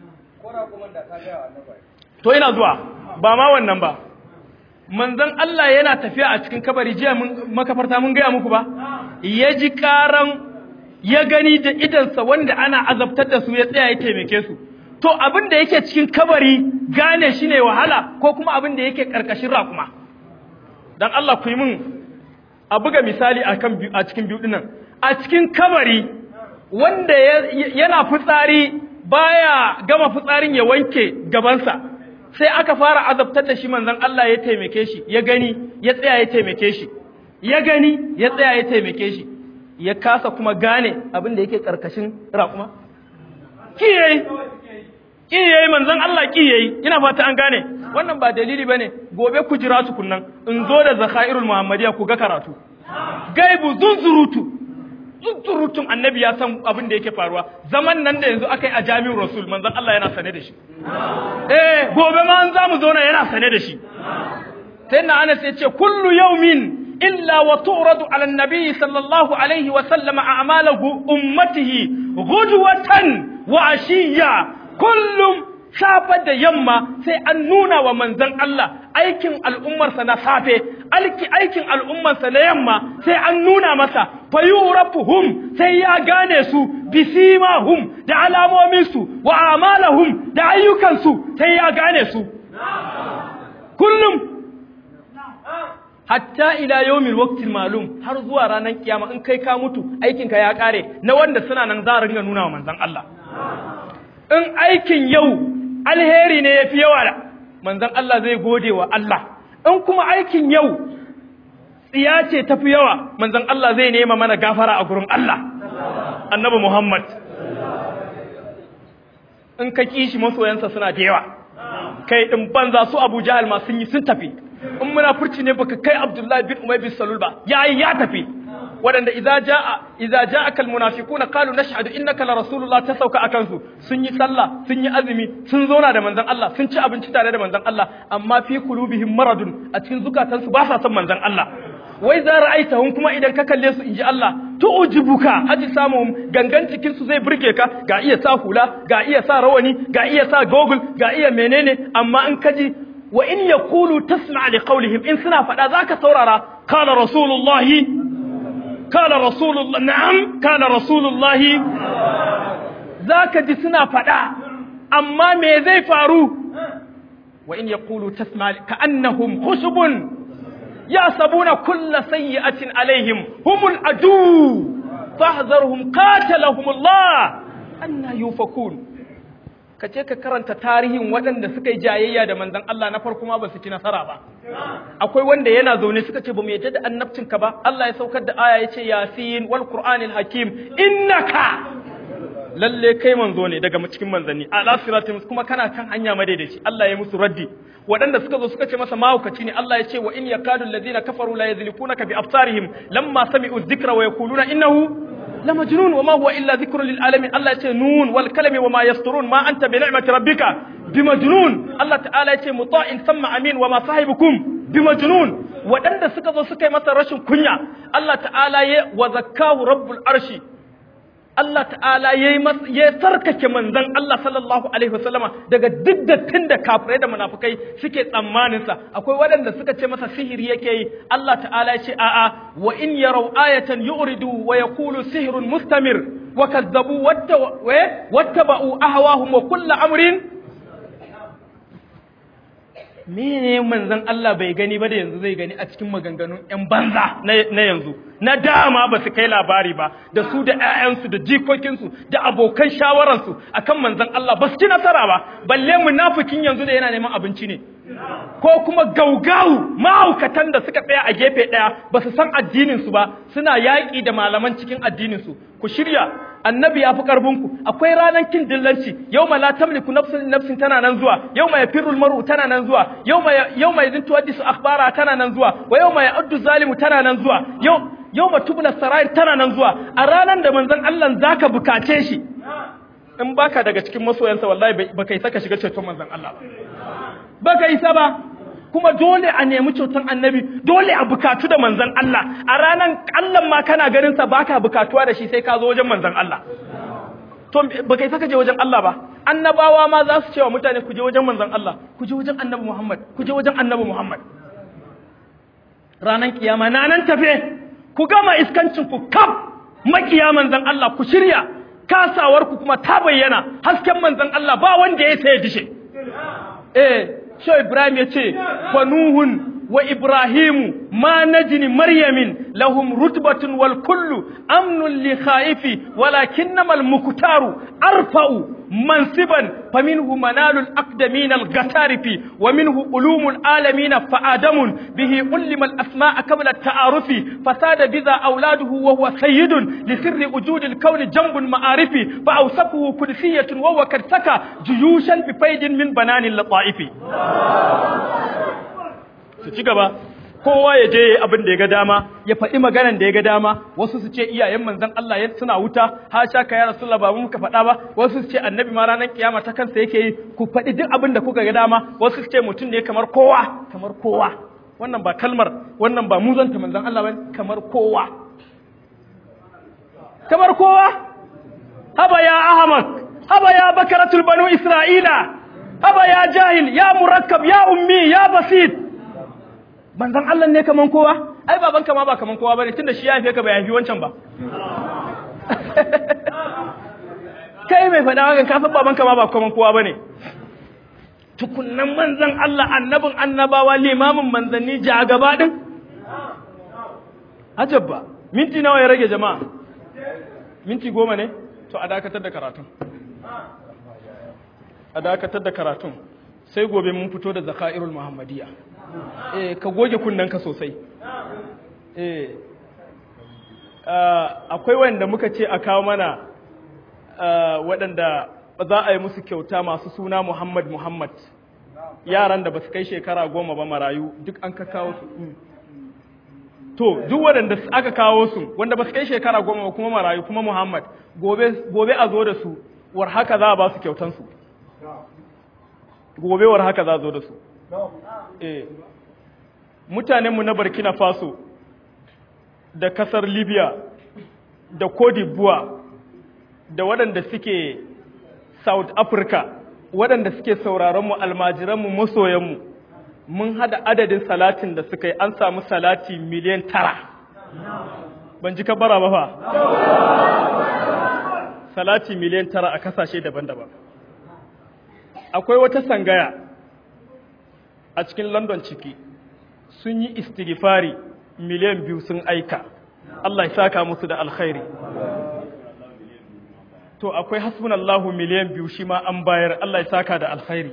to ina zuwa ba ma wannan ba manzon Allah yana tafiya a cikin kabari jiya mun makafarta mun gaya muku ba ya ji karan ya gani da idansa wanda ana azabtar da su ya tsaya ya taimake su to abin da yake cikin kabari gane shi ne wahala ko kuma abin da yake karkashin raƙuma dan Allah ku yi min a buga misali akan a cikin biyu dinnan a cikin kabari wanda yana fitsari baya gama fitsarin ya wanke gabansa sai aka fara azabtar da shi manzon Allah ya taimake shi ya gani ya tsaya ya taimake shi ya gani ya tsaya ya taimake shi ya kasa kuma gane abin da yake karkashin raƙuma ki yayi ki yayi manzon Allah ki yayi ina fata an gane wannan ba dalili bane gobe ku jira su kunnan in zo da zakairul muhammadiya ku ga karatu gaibu zunzurutu zunzurutun annabi ya san abin da yake faruwa zaman nan da yanzu aka yi a jami'in rasul manzon Allah yana sane da shi eh gobe ma an zamu zo yana sane da shi sai na Anas ya ce kullu yawmin illa wa tu'radu ala an-nabi sallallahu alaihi wa sallama a'malu ummatihi ghudwatan wa ashiya kullum safe da yamma sai an nuna wa manzon Allah aikin al'ummarsa na safe alki aikin al'ummarsa na yamma sai an nuna masa fayurafuhum sai ya gane su bisimahum da alamominsu wa amalahum da ayyukansu sai ya gane su kullum hatta ila yawmil waqtil malum har zuwa ranar kiyama in kai ka mutu aikinka ya kare na wanda suna nan za a ringa nuna wa manzon Allah in aikin yau alheri ne yafi yawa da manzon Allah zai gode wa Allah in kuma aikin yau tsiya ce tafi yawa manzon Allah zai nema mana gafara a gurin Allah annabi Muhammad in ka kishi masoyansa suna da yawa kai din banza su Abu Jahal ma sun yi sun tafi in munafurci ne baka kai Abdullahi bin Umay bin Salul ba yayi ya tafi waɗanda idza jaa idza jaaka almunafiquna qalu nashhadu innaka la rasulullah ta sauka akan su sun yi sallah sun yi azumi sun zauna da manzon Allah sun ci abinci tare da manzon Allah amma fi qulubihim maradun a cikin zukatansu ba sa son manzon Allah wai za ra'aitahum kuma idan ka kalle su inji Allah tu'jibuka haji samuhum gangan cikin su zai burge ka ga iya sa hula ga iya sa rawani ga iya sa gogul ga iya menene amma in kaji wa in yaqulu tasma' li qawlihim in suna fada zaka saurara qala rasulullahi qala rasulullah na'am qala rasulullahi zaka ji suna fada amma me zai faru wa in yaqulu tasma' ka'annahum khushubun يحسبون كل سيئة عليهم هم العدو فاحذرهم قاتلهم الله أن يوفكون kace ka karanta tarihin waɗanda suka yi jayayya da manzon Allah na farko ma ba su ci nasara ba akwai wanda yana zaune suka ce ba mu yadda da annabcin ka ba Allah ya saukar da aya yace yasin wal qur'anil hakim innaka lalle kai manzo ne daga cikin manzanni ala siratin kuma kana kan hanya madaidaici Allah ya musu raddi waɗanda suka zo suka ce masa mahaukaci ne Allah ya ce wa in yakadu alladhina kafaru la yadhlifunaka bi absarihim lamma sami'u dhikra wa yaquluna innahu la majnun wa ma huwa illa dhikrun lil alamin Allah ya ce nun wal kalami wa ma yasturun ma anta bi ni'mati rabbika bi majnun Allah ta'ala ya ce muta'in thumma amin wa ma sahibukum bi majnun waɗanda suka zo suka yi masa rashin kunya Allah ta'ala ya wa zakkahu rabbul arshi Allah ta'ala ya yi ya sarkake manzon Allah sallallahu alaihi wasallama daga duk dattin da kafirai da munafukai suke tsammanin sa akwai waɗanda suka ce masa sihiri yake yi Allah ta'ala ya ce a'a wa in yarau ayatan yu'ridu wa yaqulu sihrun mustamir wa kazzabu wattaba'u ahwahum wa kullu amrin mene manzon Allah bai gani ba da yanzu zai gani a cikin maganganun ƴan banza na yanzu na dama ba su kai labari ba da su da ƴaƴansu da jikokinsu da abokan shawararsu akan manzon Allah ba su ci nasara ba balle munafikin yanzu da yana neman abinci ne ko kuma gaugawu mahaukatan da suka tsaya a gefe ɗaya ba su san addininsu ba suna yaƙi da malaman cikin addininsu ku shirya annabi ya fi ƙarfinku akwai ranar kin dillanci yau ma la tamliku nafsin nafsin tana nan zuwa yau ma yafirul mar'u tana nan zuwa yau ma yau ma yadin tuwaddisu akhbara tana nan zuwa wa yau ma ya'uddu zalimu tana nan zuwa yau yau ma tubla sarair tana nan zuwa a ranar da manzon Allah zaka bukace shi in baka daga cikin masoyansa wallahi baka isa ka shiga ceton manzon Allah ba baka isa ba kuma dole a nemi ceton annabi dole a bukatu da manzon Allah a ranan Allah ma kana ganin sa baka bukatuwa da shi sai ka zo wajen manzon Allah to baka isa ka je wajen Allah ba annabawa ma za su ce wa mutane ku je wajen manzon Allah ku je wajen annabi Muhammad ku je wajen annabi Muhammad ranan kiyama na nan tafe ku gama iskancin ku kaf makiya manzon Allah ku shirya kasawar ku kuma ta bayyana hasken manzon Allah ba wanda ya sai dishe eh Shau Ibrahim ya ce, Fanuhun wa Ibrahimu ma najini Maryamin lahum rutbatun wal kullu amnun li khaifi walakinnamal muktaru arfa'u mansiban faminhu manalul aqdamin al gatarifi wa minhu ulumul alamin fa adamun bihi ulima al asma'a qabla at ta'arufi fasada biza auladuhu wa huwa sayyidun li sirri wujudil kawn jambun ma'arifi fa awsafuhu kudsiyatun wa huwa kad saka juyushan bi faydin min bananil lataifi su ci gaba kowa ya je abin da ya ga dama ya faɗi maganan da ya ga dama wasu su ce iyayen manzon Allah ya suna wuta ha sha ka ya rasulullah ba mu muka faɗa ba wasu su ce annabi ma ranar kiyama ta kansa yake yi ku faɗi duk abin da kuka ga dama wasu su ce mutum ne kamar kowa kamar kowa wannan ba kalmar wannan ba muzanta manzon Allah ba kamar kowa kamar kowa haba ya ahmad haba ya bakaratul banu isra'ila haba ya jahil ya murakkab ya ummi ya basit manzon Allah ne kaman kowa ai babanka ma ba kaman kowa bane tunda shi ya haife ka bai haifi wancan ba kai mai faɗa hakan ka san babanka ma ba kaman kowa bane tukunnan manzon Allah annabin annabawa limamin manzanni ja gaba din ajabba minti nawa ya rage jama'a minti goma ne to a dakatar da karatun a dakatar da karatun sai gobe mun fito da zaka'irul muhammadiyya eh ka goge kunnanka sosai eh akwai wanda muka ce a kawo mana waɗanda za a yi musu kyauta masu suna Muhammad Muhammad yaran da ba su kai shekara goma ba marayu duk an ka kawo su to duk waɗanda aka kawo su wanda ba su kai shekara goma ba kuma marayu kuma Muhammad gobe a zo da su war haka za a ba su kyautansu gobe war haka za a zo da su eh mutanenmu na Burkina Faso da kasar Libya da Cote d'Ivoire da waɗanda suke South Africa waɗanda suke sauraronmu almajiranmu masoyanmu mun hada adadin salatin da suka yi an samu salati miliyan tara ban ji kabara ba fa salati miliyan tara a kasashe daban-daban akwai wata sangaya a cikin london ciki sun yi istighfari miliyan biyu sun aika Allah ya saka musu da alkhairi to akwai hasbunallahu miliyan biyu shi ma an bayar Allah ya saka da alkhairi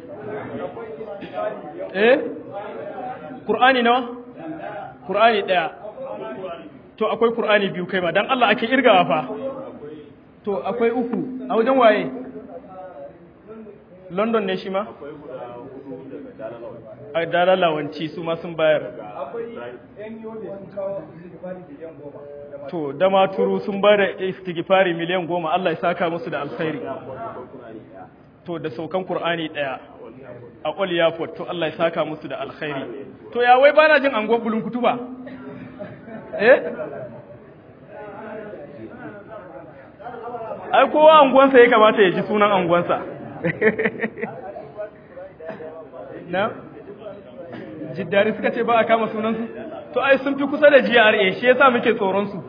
eh Qur'ani nawa Qur'ani daya to akwai Qur'ani biyu kai ma dan Allah ake irgawa fa to akwai uku a wajen waye London ne shi ma a dalalawanci su ma sun bayar to dama turu sun ba da istighfari miliyan goma Allah ya saka musu da alkhairi to da saukan Qur'ani daya a All Airport to Allah ya saka musu da alkhairi to ya wai bana jin angon bulun kutuba eh ai kowa anguwansa ya kamata ya ji sunan anguwansa na jiddari suka ce ba a kama sunansu to ai sun fi kusa da GRA shi yasa muke tsoron su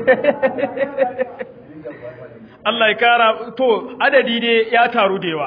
Allah ya kara to adadi dai ya taru da yawa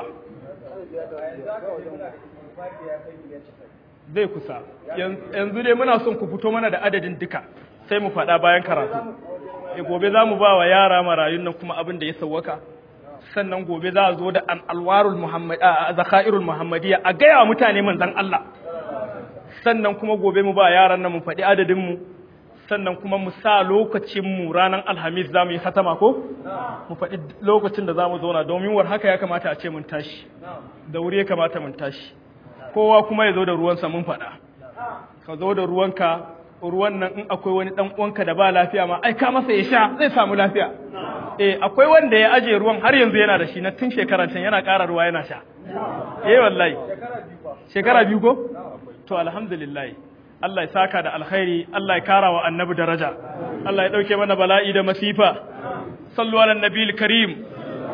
zai kusa yanzu dai muna son ku fito mana da adadin duka sai mu faɗa bayan karatu e gobe za mu ba wa yara marayun nan kuma abin da ya sawwaka sannan gobe za a zo da alwarul muhammad a zakairul muhammadiyya a gaya wa mutane manzon Allah sannan kuma gobe mu ba yaran nan mu faɗi adadin mu sannan kuma mu sa lokacin mu ranar alhamis za mu yi hatama ko mu faɗi lokacin da za mu zauna domin war haka ya kamata a ce mun tashi da wuri ya kamata mun tashi kowa kuma ya zo da ruwansa mun faɗa ka zo da ruwanka ruwan nan in akwai wani dan uwanka da ba lafiya ma ai ka masa ya sha zai samu lafiya eh akwai wanda ya aje ruwan har yanzu yana da shi na tun shekara can yana ƙara ruwa yana sha eh wallahi shekara biyu ko to alhamdulillah Allah ya saka da alkhairi Allah ya kara wa annabi daraja Allah ya dauke mana bala'i da masifa sallu ala nabiyil karim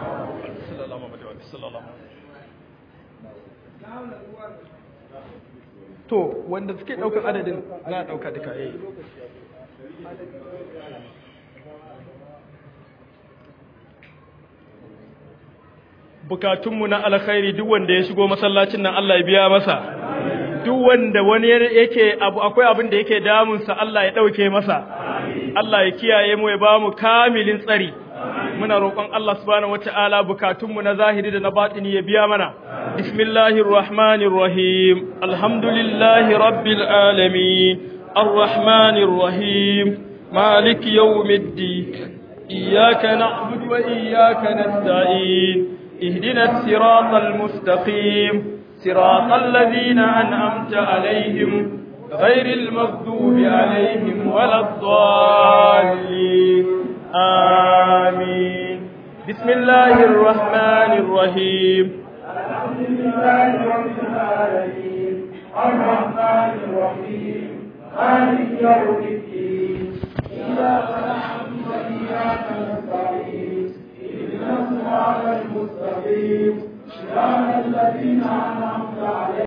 to wanda suke daukar adadin za a dauka duka eh bukatunmu na alkhairi duk wanda ya shigo masallacin nan Allah ya biya masa duk wanda wani yake abu akwai abin da yake damunsa Allah ya dauke masa Allah ya kiyaye mu ya ba mu kamilin tsari muna roƙon Allah subhanahu wataala bukatunmu na zahiri da na batini ya biya mana bismillahir rahmanir rahim alhamdulillahi rabbil alamin arrahmanir rahim مالك يوم الدين إياك نعبد وإياك نستعين اهدنا الصراط المستقيم صراط الذين أنعمت عليهم غير المغضوب عليهم ولا الضالين آمين بسم الله الرحمن الرحيم الحمد لله رب العالمين الرحمن الرحيم مالك يوم الدين إياك نعبد وإياك نستعين اهدنا الصراط المستقيم صراط الذين أنعمت عليهم